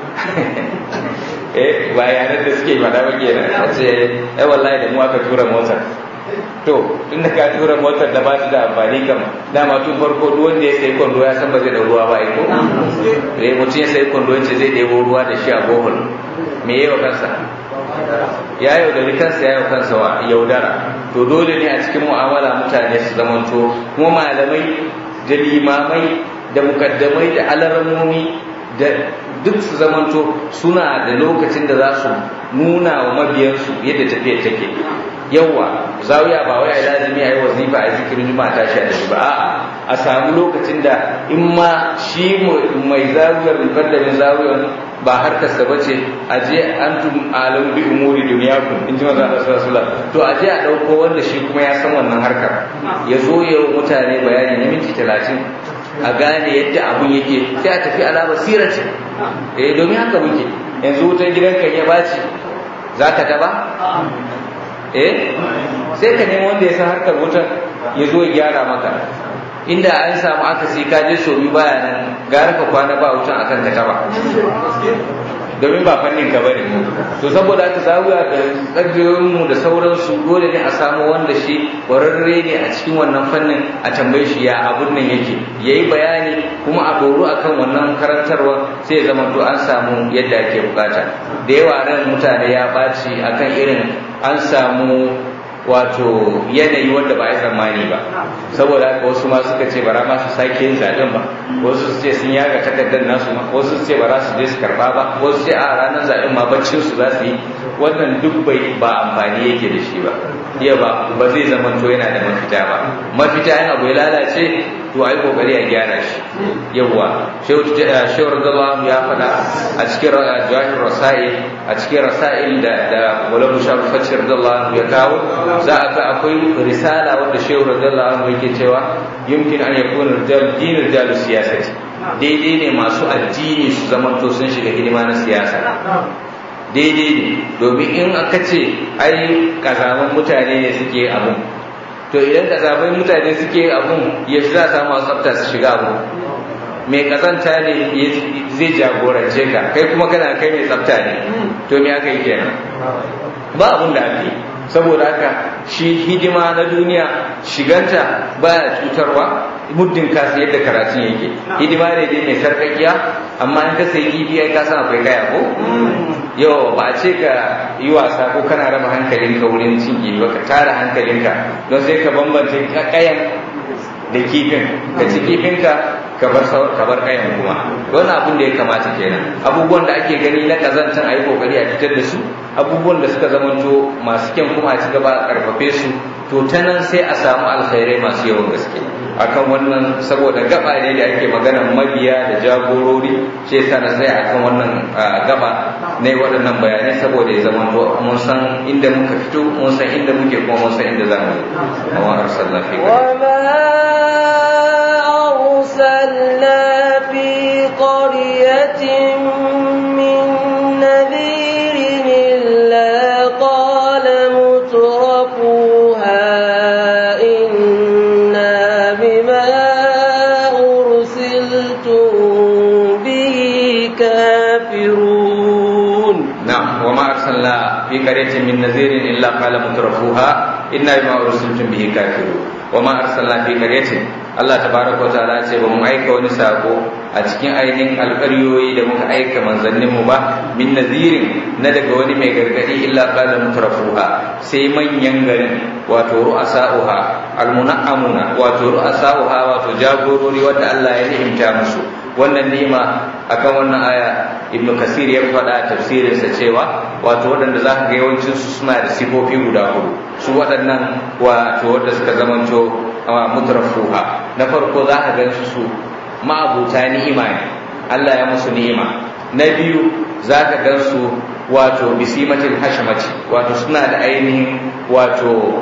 eh ba yaran da suke fada ba kenan a ce ai wallahi da mu aka tura motar to tunda ka tura motar da ba ta da amfani kam dama tun farko duk wanda ya sayi kwando ya san ba zai da ruwa ba ko eh mutum ya sayi kwando yace zai ɗebo ruwa da shi a bohol me yayi wa kansa ya yaudari kansa ya kansa wa yaudara to dole ne a cikin mu'amala mutane su zamanto kuma malamai da limamai da mukaddamai da alarmomi da duk su zamanto suna da lokacin da za su nuna wa mabiyansu yadda tafiyar take yawa zawiya ba wai ai lazimi ai wazifa ai zikirin juma'a tashi a tafi ba a'a a samu lokacin da in ma shi mai zawiyar mukallamin zawiyar ba harkar sa bace a je antum alam bi umuri dunyakum in ji manzo Allah sallallahu to a je a dauko wanda shi kuma ya san wannan harkar ya zo ya mutane bayani na minti 30 a gane yadda abun yake sai a tafi ala basirati eh domin haka muke yanzu wutar gidanka ya baci zaka taba eh sai ka nemi wanda ya san harkar wutar ya zo ya gyara maka inda an samu aka sai ka je so biyu baya nan gara ka kwana ba wutan akan ka taba domin ba fannin ka bane to saboda aka zawiya da tsagiyoyin mu da sauransu dole ne a samu wanda shi kwararre ne a cikin wannan fannin a tambaye shi ya abun nan yake yayi bayani kuma a doro akan wannan karantarwa sai ya zama to an samu yadda ake bukata da yawa ran mutane ya baci akan irin an samu wato yanayi wanda ba ya tsammani ba saboda haka wasu ma suka ce bara ma su sake yin zaɓen ba wasu su ce sun yaga takardar nasu ma wasu su ce ba za su je su karɓa ba wasu ce a ranar zaɓen ma baccin su za su yi wannan duk bai ba amfani yake da shi ba iya ba ba zai zama to yana da mafita ba mafita in abu ya lalace to ai kokari a gyara shi yawwa shehu radallahu ya faɗa a cikin jawahir rasail a cikin rasail da da wala mushafi fatih radallahu ya kawo za a ga akwai risala wanda shehu radallahu yake cewa yumkin an yakuna rijal din rijal siyasati daidai ne masu addini su zamanto sun shiga hidima na siyasa daidai ne domin in aka ce ai kazaman mutane ne suke abun to idan kazaman mutane suke abun ya za a samu tsafta su shiga abu mai kazanta ne zai jagorance ka kai kuma kana kai mai tsafta ne to me aka yi kenan ba abun da ake saboda haka shi hidima na duniya shiganta baya cutarwa muddin ka yadda karatun yake hidima ne dai mai sarkakiya amma in ka sayi kifi ai ka san akwai kaya ko yau ba a ce ka yi wasa ko kana raba hankalinka wurin cin kifi ba ka tara hankalinka don sai ka bambance kayan da kifin ka ci kifinka ka bar ka bar kayan kuma wannan abin da ya kamata kenan abubuwan da ake gani na kazantan a yi kokari a fitar da su abubuwan da suka zamanto masu kyan kuma a ci gaba a karfafe su to ta nan sai a samu alkhairai masu yawan gaske akan wannan saboda gaba ne da ake maganan mabiya da jagorori shi yasa na sai akan wannan gaba ne waɗannan bayanai saboda ya zamanto mun san inda muka fito mun san inda muke kuma mun san inda za mu yi amma arsalna fi أرسلنا في قرية من نذير إلا قال مترفوها إنا بما أرسلتم به كافرون نعم وما أرسلنا في قرية من نذير إلا قال مترفوها إنا بما أرسلتم به كافرون وما أرسلنا في قرية Allah tabaraka wataala ce ba mu aika wani sako a cikin ainihin alƙaryoyi da muka aika manzannin mu ba min nazirin na daga wani mai gargadi illa qala mutrafuha sai manyan garin wato ru'asa'uha almuna'amuna wato ru'asa'uha wato jagorori wanda Allah ya ni'imta musu wannan nima akan wannan aya ibn kasir ya faɗa tafsirinsa cewa wato waɗanda za ka ga yawancinsu suna da sifofi guda hudu su waɗannan wato wanda suka zamanto mutrafuha na farko za ka gan su ma'abuta ni'ima ne Allah ya musu ni'ima na biyu za ka gan su wato bisimatin hashamati wato suna da ainihin wato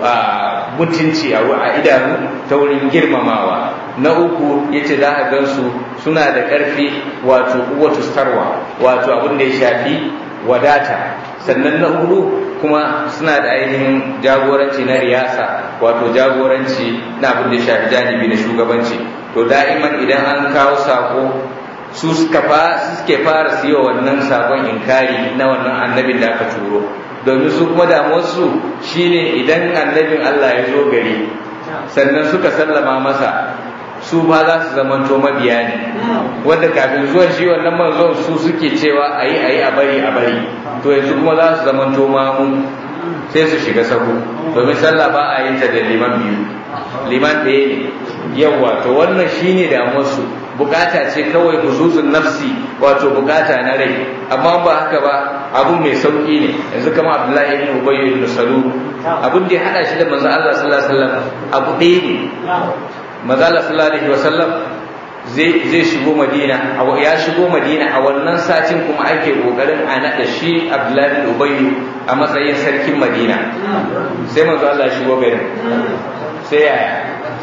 mutunci a idanu ta wurin girmamawa na uku yace za ka gan su suna da ƙarfi wato uwatu starwa wato abin da ya shafi wadata sannan na hudu kuma suna da ainihin jagoranci na riyasa wato jagoranci na abin da ya shafi janibi na shugabanci to da'iman idan an kawo sako su suka suke fara siyo wannan sakon inkari na wannan annabin da aka turo domin su kuma damuwarsu shine idan annabin Allah ya zo gari sannan suka sallama masa su ba za su zamanto mabiya ne wanda kafin zuwan shi wannan manzon su suke cewa a yi a yi a bari a bari to yanzu kuma za su zamanto mamu sai su shiga sahu domin sallah ba a yin ta da liman biyu liman ɗaya ne yawa to wannan shine damuwarsu bukata ce kawai huzuzun nafsi wato bukata na rai amma ba haka ba abun mai sauki ne yanzu kama abdullahi ibn ubayy ibn salul abun da ya hada shi da manzo Allah sallallahu alaihi wasallam abu ɗaya ne manzo Allah sallallahu alaihi wasallam zai zai shigo Madina ya shigo Madina a wannan satin kuma ake kokarin a nada shi Abdullahi ibn Ubay a matsayin sarkin Madina sai manzo Allah ya shigo garin sai yaya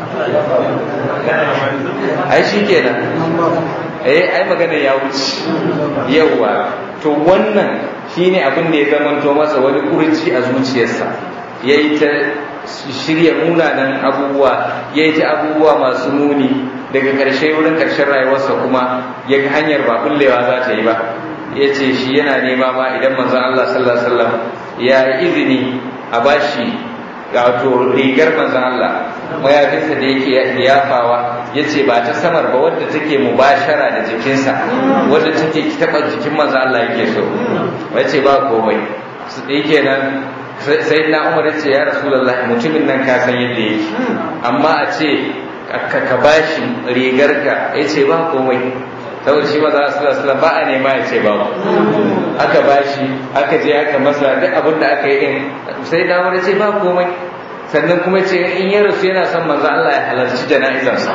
ai shi kenan eh ai magana ya wuce yawa to wannan shine abin da ya zamanto masa wani kurci a zuciyarsa yayi ta shirya munanan abubuwa yayi ta abubuwa masu muni daga ƙarshe wurin ƙarshen rayuwarsa kuma ya ga hanyar ba kullewa za ta yi ba ya ce shi yana nema ma idan manzon Allah sallallahu alaihi wasallam ya yi izini a bashi wato rigar manzon Allah mayafinsa da yake yafawa ya ce ba ta samar ba wadda take mubashara da jikinsa wadda take taɓa jikin manzon Allah yake so ya ce ba komai su ɗaya kenan sai na umar ce ya rasulullahi mutumin nan ka san yadda yake amma a ce ka bashi rigar ka ya ce ba komai saboda shi maza su da ba a nema ya ce ba aka bashi aka je aka masa duk abin da aka yi din sai na umar ce ba komai sannan kuma ce in ya rasu yana son manzo Allah ya halarci jana'izarsa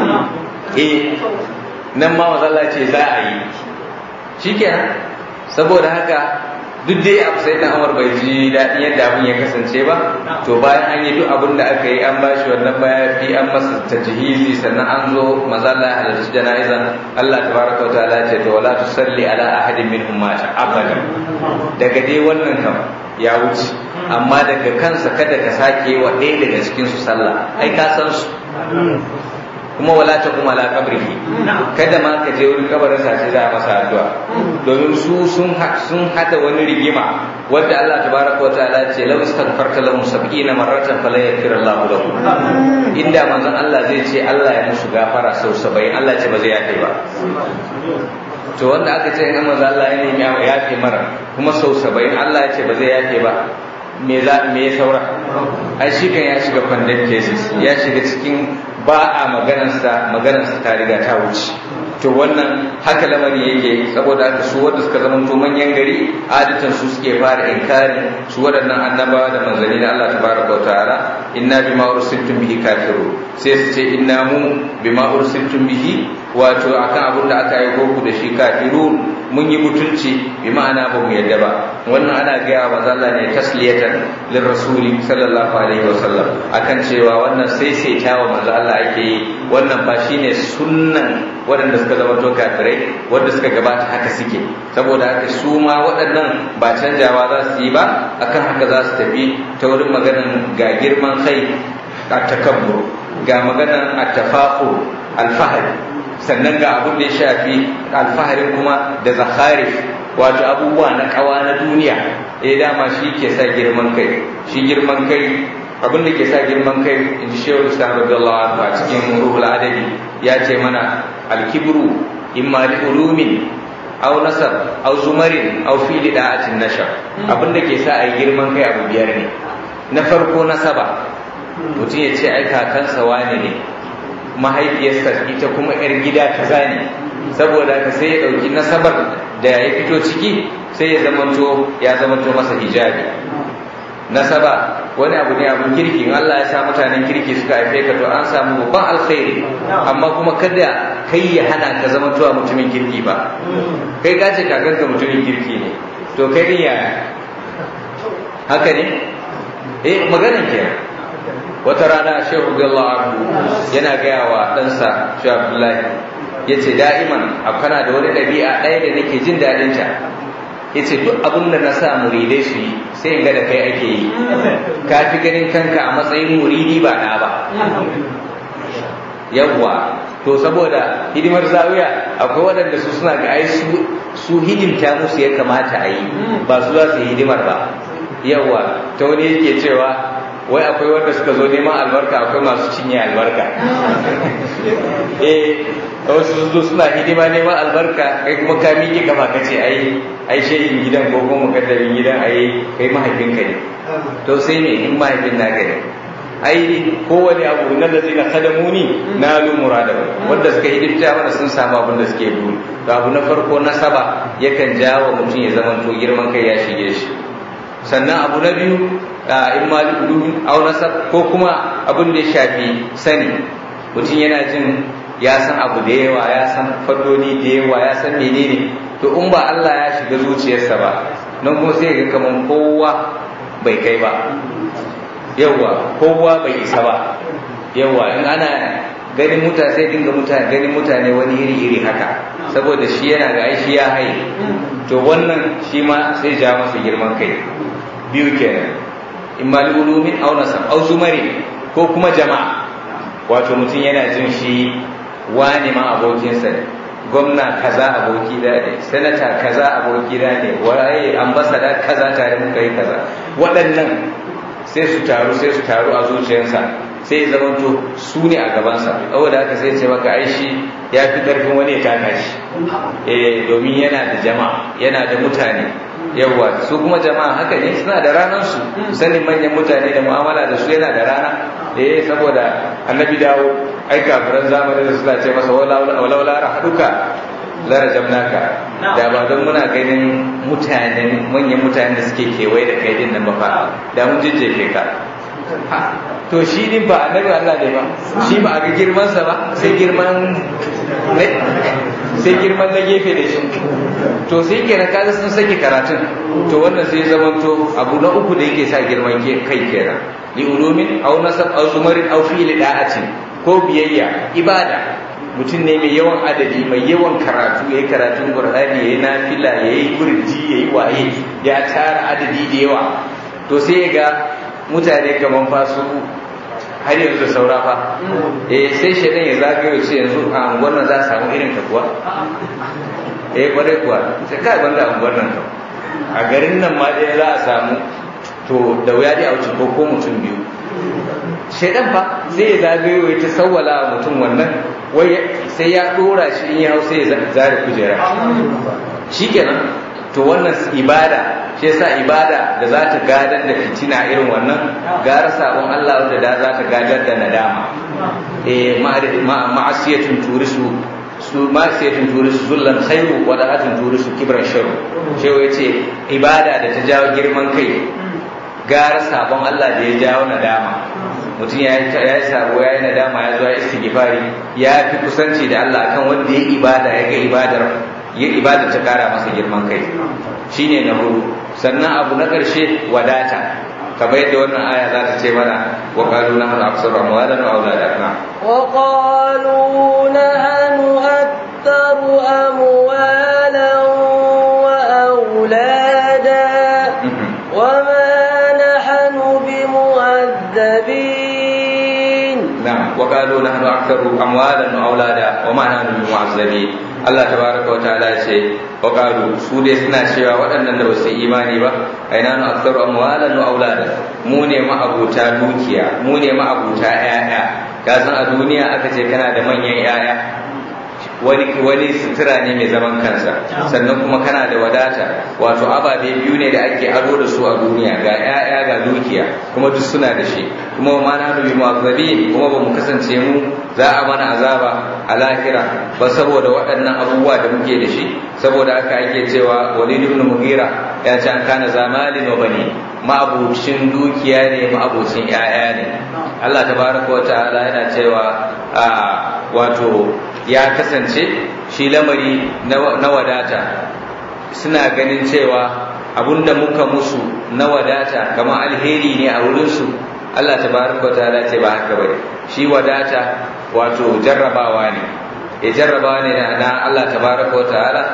eh nan ma manzo Allah ce za a yi shikenan saboda haka duk dai abu sai dan Umar bai ji daɗin yadda abin ya kasance ba to bayan an yi duk abin da aka yi an bashi wannan mayafi an masa tajhizi sannan an zo maza Allah ya halarci jana'izan Allah tabaraka wa ta'ala ce to wala tusalli ala ahadin minhum mata abadan daga dai wannan kam ya wuce amma daga kansa kada ka sake wa ɗaya daga cikin su sallah ai ka san su kuma wala ta kuma la kabrihi kada ma ka je wurin kabarin sa sai za a masa addu'a domin su sun sun hada wani rigima wanda Allah tabaraka wataala ce law istaghfarta lahum 70 marratan fala yaghfir Allah lahum inda manzon Allah zai ce Allah ya musu gafara sau 70 Allah ce ba zai yafe ba to wanda aka ce in manzon Allah ya nemi ya yafe mara kuma sau 70 Allah ya ce ba zai yafe ba me za me ya saura ai shi kan ya shiga condemned cases ya shiga cikin ba a maganarsa maganarsa ta riga ta wuce to wannan haka lamari yake saboda haka su wanda suka zama to manyan gari adatan su suke fara inkari su waɗannan annabawa da manzanni na Allah tabaraka wa ta'ala inna bima ursiltum bihi kafiru sai su ce inna mu bima ursiltum bihi wato akan abin da aka aiko ku da shi kafirun mun yi mutunci bi ma'ana ba mu yadda ba wannan ana gaya wa manzo Allah ne tasliyatan lir rasuli sallallahu alaihi wasallam akan cewa wannan sai sai tawa manzo Allah ake yi wannan ba shine sunnan waɗanda suka zama to kafirai wanda suka gabata haka suke saboda haka su ma waɗannan ba canjawa za su yi ba akan haka za su tafi ta wurin maganan ga girman kai a takabbur ga maganan at-tafaqur al-fahd sannan ga abin da ya shafi alfaharin kuma da zakharif wato abubuwa na kawa na duniya eh dama shi ke sa girman kai shi girman kai abin da ke sa girman kai in ji shehu islam radiyallahu anhu a cikin ruhul adabi ya ce mana alkibru imma li ulumin aw nasab aw zumarin aw fi da'atin nashar abin da ke sa a girman kai abu biyar ne na farko nasaba mutum ya ce ai kakansa wane ne mahaifiyarsa ita kuma 'yar gida kaza ne saboda ka sai ya ɗauki nasabar da ya fito ciki sai ya zamanto ya zamanto masa hijabi nasaba wani abu ne abun kirki in Allah ya sa mutanen kirki suka haife ka to an samu babban alkhairi amma kuma kada kai ya hana ka zamantowa mutumin kirki ba kai ka ce kakanka mutumin kirki ne to kai din yaya haka ne eh maganin kenan wata rana shehu radiyallahu anhu yana gaya wa ɗansa shehu abdullahi ya ce da'iman kana da wani ɗabi'a ɗaya da nake jin daɗin ta ya ce duk abin da na sa muridai su yi sai in ga da kai ake yi ka fi ganin kanka a matsayin muridi ba na ba yawwa to saboda hidimar zawiya akwai waɗanda su suna ga ai su hidimta musu ya kamata a yi ba su za su yi hidimar ba yawwa ta wani yake cewa wai akwai wanda suka zo neman albarka akwai masu cinye albarka eh wasu zo suna hidima neman albarka kai kuma ka miƙe kafa ka ce ai ai shehin gidan ko kuma mukaddarin gidan ai kai mahaifinka ne to sai me in mahaifin naka ne ai kowane abu na da zai na kadamuni na lu murada wanda suka hidimta mana sun samu abin da suke buru to abu na farko nasaba yakan jawo mutum ya zama to girman kai ya shige shi sannan abu na biyu in ma ulumin au nasab ko kuma abin da ya shafi sani mutum yana jin ya san abu da yawa ya san fadoni da yawa ya san menene to in ba Allah ya shiga zuciyarsa ba nan kuma sai ga kaman kowa bai kai ba yawa kowa bai isa ba yawa in ana ganin mutane sai dinga mutane ganin mutane wani iri iri haka saboda shi yana ga shi ya haye to wannan shi ma sai ja masa girman kai biyu kenan imma ulumin aw nasab aw zumari ko kuma jama'a wato mutum yana jin shi wani ma abokinsa ne gwamna kaza aboki da ne sanata kaza aboki da ne waye ambasada kaza tare muka yi kaza waɗannan sai su taru sai su taru a zuciyarsa sai ya zamanto su ne a gabansa saboda haka sai ce maka ai shi ya fi ƙarfin wani ya taka shi eh domin yana da jama'a yana da mutane yawa su kuma jama'a haka ne suna da ranar su sanin manyan mutane da mu'amala da su yana da rana eh saboda annabi dawo ai kafiran zamanin da suna ce masa walaula rahaduka larajamnaka da ba don muna ganin mutanen manyan mutanen da suke kewaye da kai din nan ba fa da mun jejjefe ka to shi din ba annabi Allah ne ba shi ba a ga girman sa ba sai girman sai girman na gefe da shi to sai kenan kaga sun sake karatun to wannan sai zamanto abu na uku da yake sa girman kai kenan li ulumin aw nasab aw sumarin aw fi'li da'atin ko biyayya ibada mutum ne mai yawan adadi mai yawan karatu ya yi karatun qur'ani ya yi nafila ya yi kurji ya yi waye ya tara adadi da yawa to sai ya ga mutane kaman fasu har yanzu saura fa eh sai shaidan ya zagayo ce yanzu a unguwar nan za a samu irin ta kuwa eh kwarai kuwa sai kai banda unguwar nan a garin nan ma dai za a samu to da wuya dai a wuce ko ko mutum biyu shaidan fa sai ya zagayo ya ta sawwala mutum wannan wai sai ya dora shi in ya hau sai ya zare kujera shikenan to wannan ibada shi yasa ibada da za ta gadar da fitina irin wannan gara sabon Allah wanda da za ta gadar da nadama eh ma'asiyatun turisu su ma'asiyatun turisu zullan khairu wa da'atun turisu kibran sharru shewa yace ibada da ta jawo girman kai gara sabon Allah da ya jawo nadama mutum ya yi sabo ya yi nadama ya zo ya istighfari ya fi kusanci da Allah kan wanda ya ibada ya ga ibadar ya ibada ta kara masa girman kai shine na hudu sannan abu na ƙarshe wadata kamar yadda wannan aya za ta ce mana wa qalu nahnu aktsaru amwalan wa auladan na wa qalu nahnu aktsaru amwalan wa aulada wa ma nahnu bimu'azzabin na'am wa qalu nahnu aktsaru amwalan wa aulada wa ma nahnu bimu'azzabin Allah tabaraka wa ta'ala ya ce wa qalu su dai suna cewa waɗannan da basu imani ba aina nu aktsaru amwalan wa auladan mu ne ma'abuta dukiya mu ne ma'abuta ƴaƴa ka san a duniya aka ce kana da manyan ƴaƴa wani wani sutura ne mai zaman kansa sannan kuma kana da wadata wato ababe biyu ne da ake ado da su a duniya ga ƴaƴa ga dukiya kuma duk suna da shi kuma ma na bi mu'azzabin kuma ba mu kasance mu za a mana azaba a lahira ba saboda waɗannan abubuwa da muke da shi saboda haka ake cewa walid ibn mughira ya ce an kana zamalin wa bani ma'abucin dukiya ne ma'abucin ƴaƴa ne Allah tabaraka wa ta'ala yana cewa a wato ya kasance shi lamari na wadata suna ganin cewa abunda muka musu na wadata kamar alheri ne a wurinsu Allah tabaraka wa ta'ala ce ba haka bane shi wadata wato jarrabawa ne ya jarrabawa ne na Allah tabaraka wa ta'ala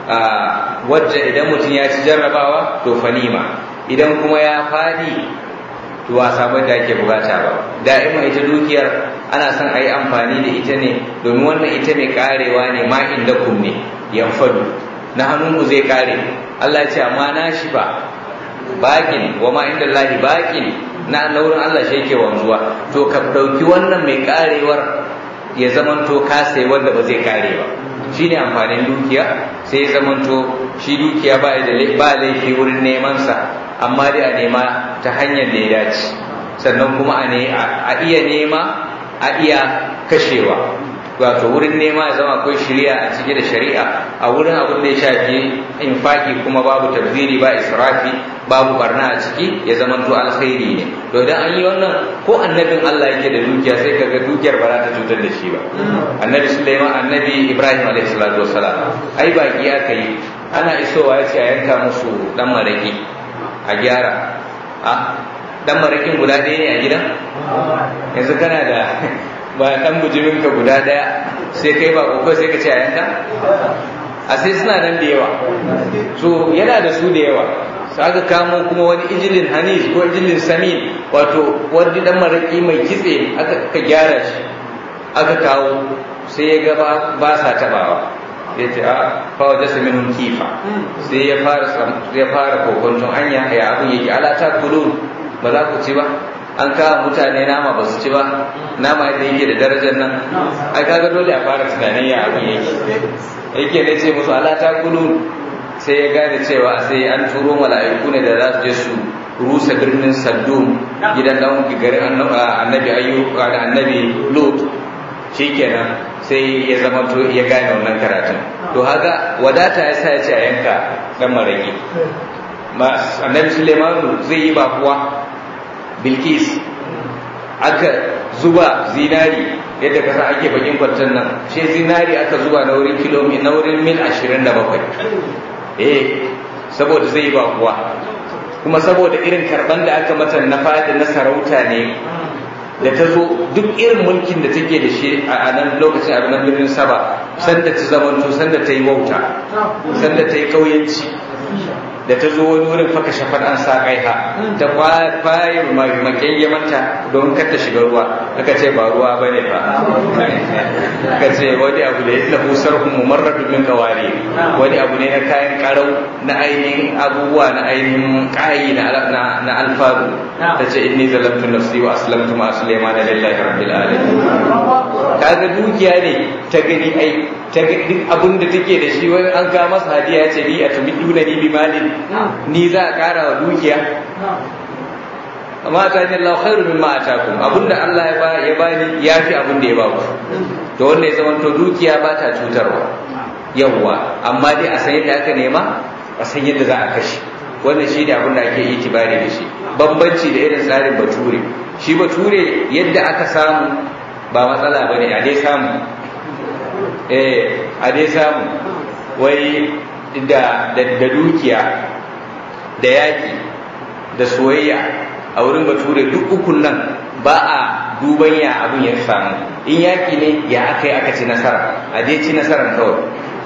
wacce idan mutum ya ci jarrabawa to fanima idan kuma ya fadi to a sabon da ake bukata ba da'ima ita dukiyar ana son a yi amfani da ita ne domin wannan ita mai karewa ne ma inda kum ne yanfadu na hannunku zai kare Allah ya ce amma na shi ba bakin wa ma inda lahi bakin na naurin Allah shi yake wanzuwa to ka ɗauki wannan mai karewar ya zamanto ka sai wanda ba zai kare ba shine amfanin dukiya sai ya zamanto shi dukiya ba da ba laifi wurin neman sa amma dai a nema ta hanyar da ya dace sannan kuma a iya nema a iya kashewa wato wurin nema ya zama akwai shari'a a cike da shari'a a wurin abin da ya shafi infaki kuma babu tabziri ba israfi babu barna a ciki ya zama to alkhairi ne to idan an yi wannan ko annabin Allah yake da dukiya sai kaga dukiyar ba za ta cutar da shi ba annabi Sulaiman annabi Ibrahim alaihi salatu wassalam ai baki aka yi ana isowa ya ce a yanka musu dan maraki a gyara a dan marakin guda ɗaya ne a gidan yanzu kana da ba dan bujimin ka guda ɗaya sai kai ba ko sai ka ce a yanka a sai suna nan da yawa so yana da su da yawa aka kamo kuma wani ijilin hanis ko ijilin samin wato wani dan maraki mai kitse aka ka gyara shi aka kawo sai ya ga ba sa tabawa ya ce a fawa jasa minun kifa sai ya fara ya fara kokontun anya ya abin yake ala ta kulun ba za ku ci ba an kawo mutane nama ba su ci ba nama yadda yake da darajar nan ai kaga dole a fara tunanin ya abin yake yake ne ce musu ala ta kulun sai ya gane cewa sai an turo mala'iku ne da za su je su rusa birnin saddum gidan dan garin annabi ayyub da annabi lut shikenan sai ya zama to ya gane wannan karatun to haka wadata ya sa ya ce a yanka dan maraki annabi sulemanu zai yi bakuwa bilkis aka zuba zinari yadda kasa ake bakin kwanton nan shi zinari aka zuba na wurin kilomi na wurin mil 27 eh saboda zai yi bakuwa kuma saboda irin karban da aka mata na fadi na sarauta ne da ta zo duk irin mulkin da take da shi a nan lokacin a nan birnin saba sanda ta zamanto sanda ta yi wauta sanda ta yi kauyanci da ta zo wani wurin faka shafar an sa kaiha ta kwaye makyan manta don kar ta shiga ruwa aka ce ba ruwa ba ne fa aka ce wani abu da ya lafu sarhun mumarradu min kawari wani abu ne na kayan karau na ainihin abubuwa na ainihin kayi na alfaru ta ce inni zalamtu nafsi wa aslamtu ma sulaiman lillahi rabbil alamin kaga dukiya ne ta gani ai ta duk abin da take da shi wani an kawo masa hadiya ya ce ni a tumiduna ni bi malin ni za a kara wa dukiya amma ta ne Allah khairu mimma atakum abinda Allah ya ba ya bani yafi abin da ya ba ku to wanda ya zama to dukiya ba ta cutarwa yawwa amma dai a san yadda aka nema a san yadda za a kashe wannan shi ne abin da ake itibari da shi bambanci da irin tsarin bature shi bature yadda aka samu ba matsala bane a dai samu eh a dai samu wai da da dukiya da yaƙi da soyayya a wurin bature duk ukun nan ba a duban ya abin ya samu in yaƙi ne ya aka yi aka ci nasara a je ci nasarar kawai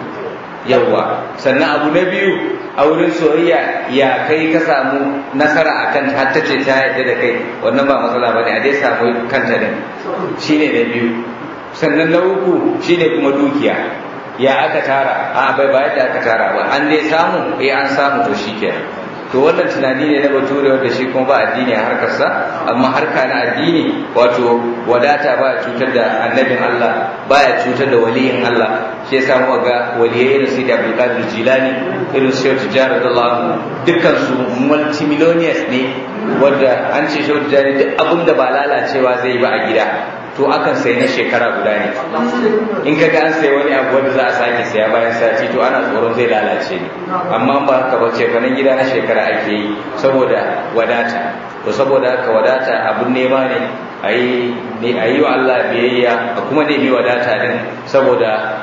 yawwa sannan abu na biyu a wurin soyayya ya kai ka samu nasara a kan har ta ce ta yadda da kai wannan ba matsala ba ne a dai samu kanta ne shine na biyu sannan na uku shine kuma dukiya ya aka tara a bai ba yadda aka tara ba an dai samu eh an samu to shikenan to wannan tunani ne na bature wanda shi kuma ba addini a harkarsa amma harka na addini wato wadata ba cutar da annabin Allah baya cutar da waliyin Allah shi yasa mu ga waliyai irin su da Abdul Qadir Jilani irin su Shehu Tijjani radiyallahu dukkan su multimillionaires ne wanda an ce Shehu Tijjani duk abin da ba lalacewa zai yi ba a gida to akan sai na shekara guda ne in ka ga an sai wani abu wanda za a sake saya bayan sati to ana tsoron zai lalace ne amma ba haka ba ce fanan gida na shekara ake yi saboda wadata to saboda haka wadata abun nema ne a yi wa Allah biyayya a kuma nemi wadata din saboda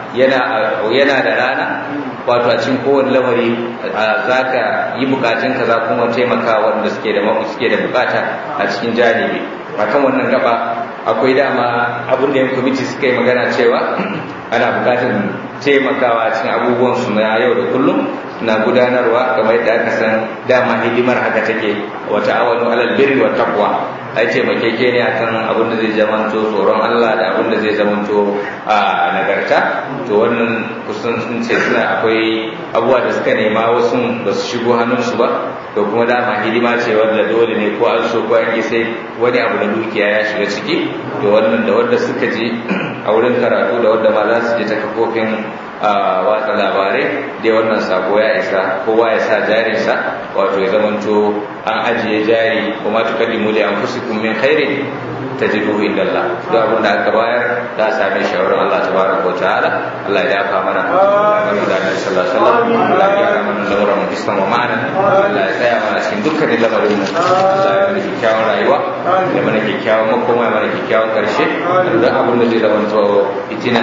yana da rana wato a cikin kowane lamari za ka yi bukatunka za kuma taimaka wanda suke da suke da bukata a cikin janibi akan wannan gaba akwai dama abin da yan kwamiti suka yi magana cewa ana bukatar taimakawa cikin abubuwan su na yau da kullum na gudanarwa kamar yadda aka san dama hidimar haka take wata awanu alal birri wa taqwa ai taimakeke ne akan abin da zai zamanto tsoron Allah da abin da zai zamanto a nagarta to wannan kusan sun ce suna akwai abubuwa da suka nema wasu ba su shigo hannunsu ba to kuma dama hidima ce wanda dole ne ko an so ko an yi sai wani abu da dukiya ya shiga ciki to wannan da wanda suka je a wurin karatu da wanda ma za su je ta kafofin watsa labarai dai wannan sako ya isa kowa ya sa jarinsa wato ya zamanto an ajiye jari kuma tukaddimu li anfusikum min khairin tajiduhu inda Allah duk abin da aka bayar za a same shi wurin Allah tabaraka wa ta'ala Allah ya dafa mana Allah ya da Annabi sallallahu alaihi wasallam Allah ya gyara mana lamuran mu islam wa ma'ana Allah ya tsaya mana cikin dukkanin lamarin mu Allah ya mana kyakkyawan rayuwa ya mana kyakkyawan makoma ya mana kyakkyawan karshe duk abin da zai zamanto fitina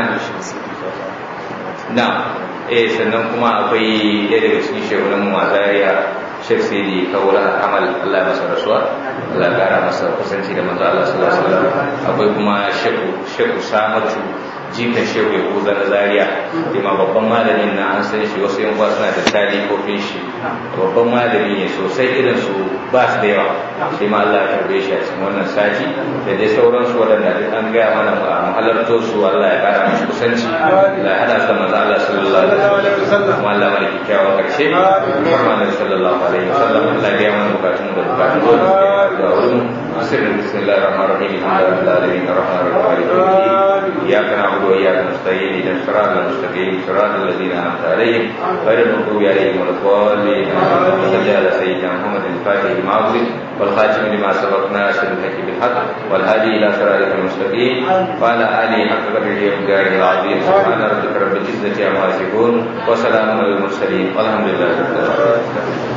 na eh sannan kuma akwai ɗaya daga cikin shehunan mu a Zaria Sheikh Sidi Kaula Amal Allah ya masa rasuwa Allah ya kara masa kusanci da manzo Allah sallallahu alaihi wasallam akwai kuma Sheikh Sheikh Samatu jikan Shehu Yahuza na Zaria ma babban malamin na an san shi wasu yan suna da talibofin shi babban malami ne sosai irin su ba su da yawa sai ma Allah ya karbe shi a cikin wannan sati da dai sauransu waɗanda duk an gaya mana a halarto su Allah ya kara musu kusanci Allah ya hada su da manzo Allah sallallahu alaihi wasallam kuma Allah mai kyakkyawan karshe Muhammad sallallahu alaihi wasallam Allah ya mana bukatun da bukatun da wurin sirrin bismillahir rahmanir rahim alhamdulillahi rabbil alamin arrahmanir rahim iyyaka na'budu wa وإياك نستعين إلى الصراط المستقيم صراط الذين أنعمت عليهم غير المغضوب عليهم ولا الضالين اللهم صل على سيدنا محمد الفاتح لما أغلق والخاتم لما سبق ناصر الحق بالحق والهادي إلى صراطك المستقيم وعلى آله حق قدره ومقداره العظيم سبحان ربك رب العزة عما يصفون وسلام على المرسلين والحمد لله رب العالمين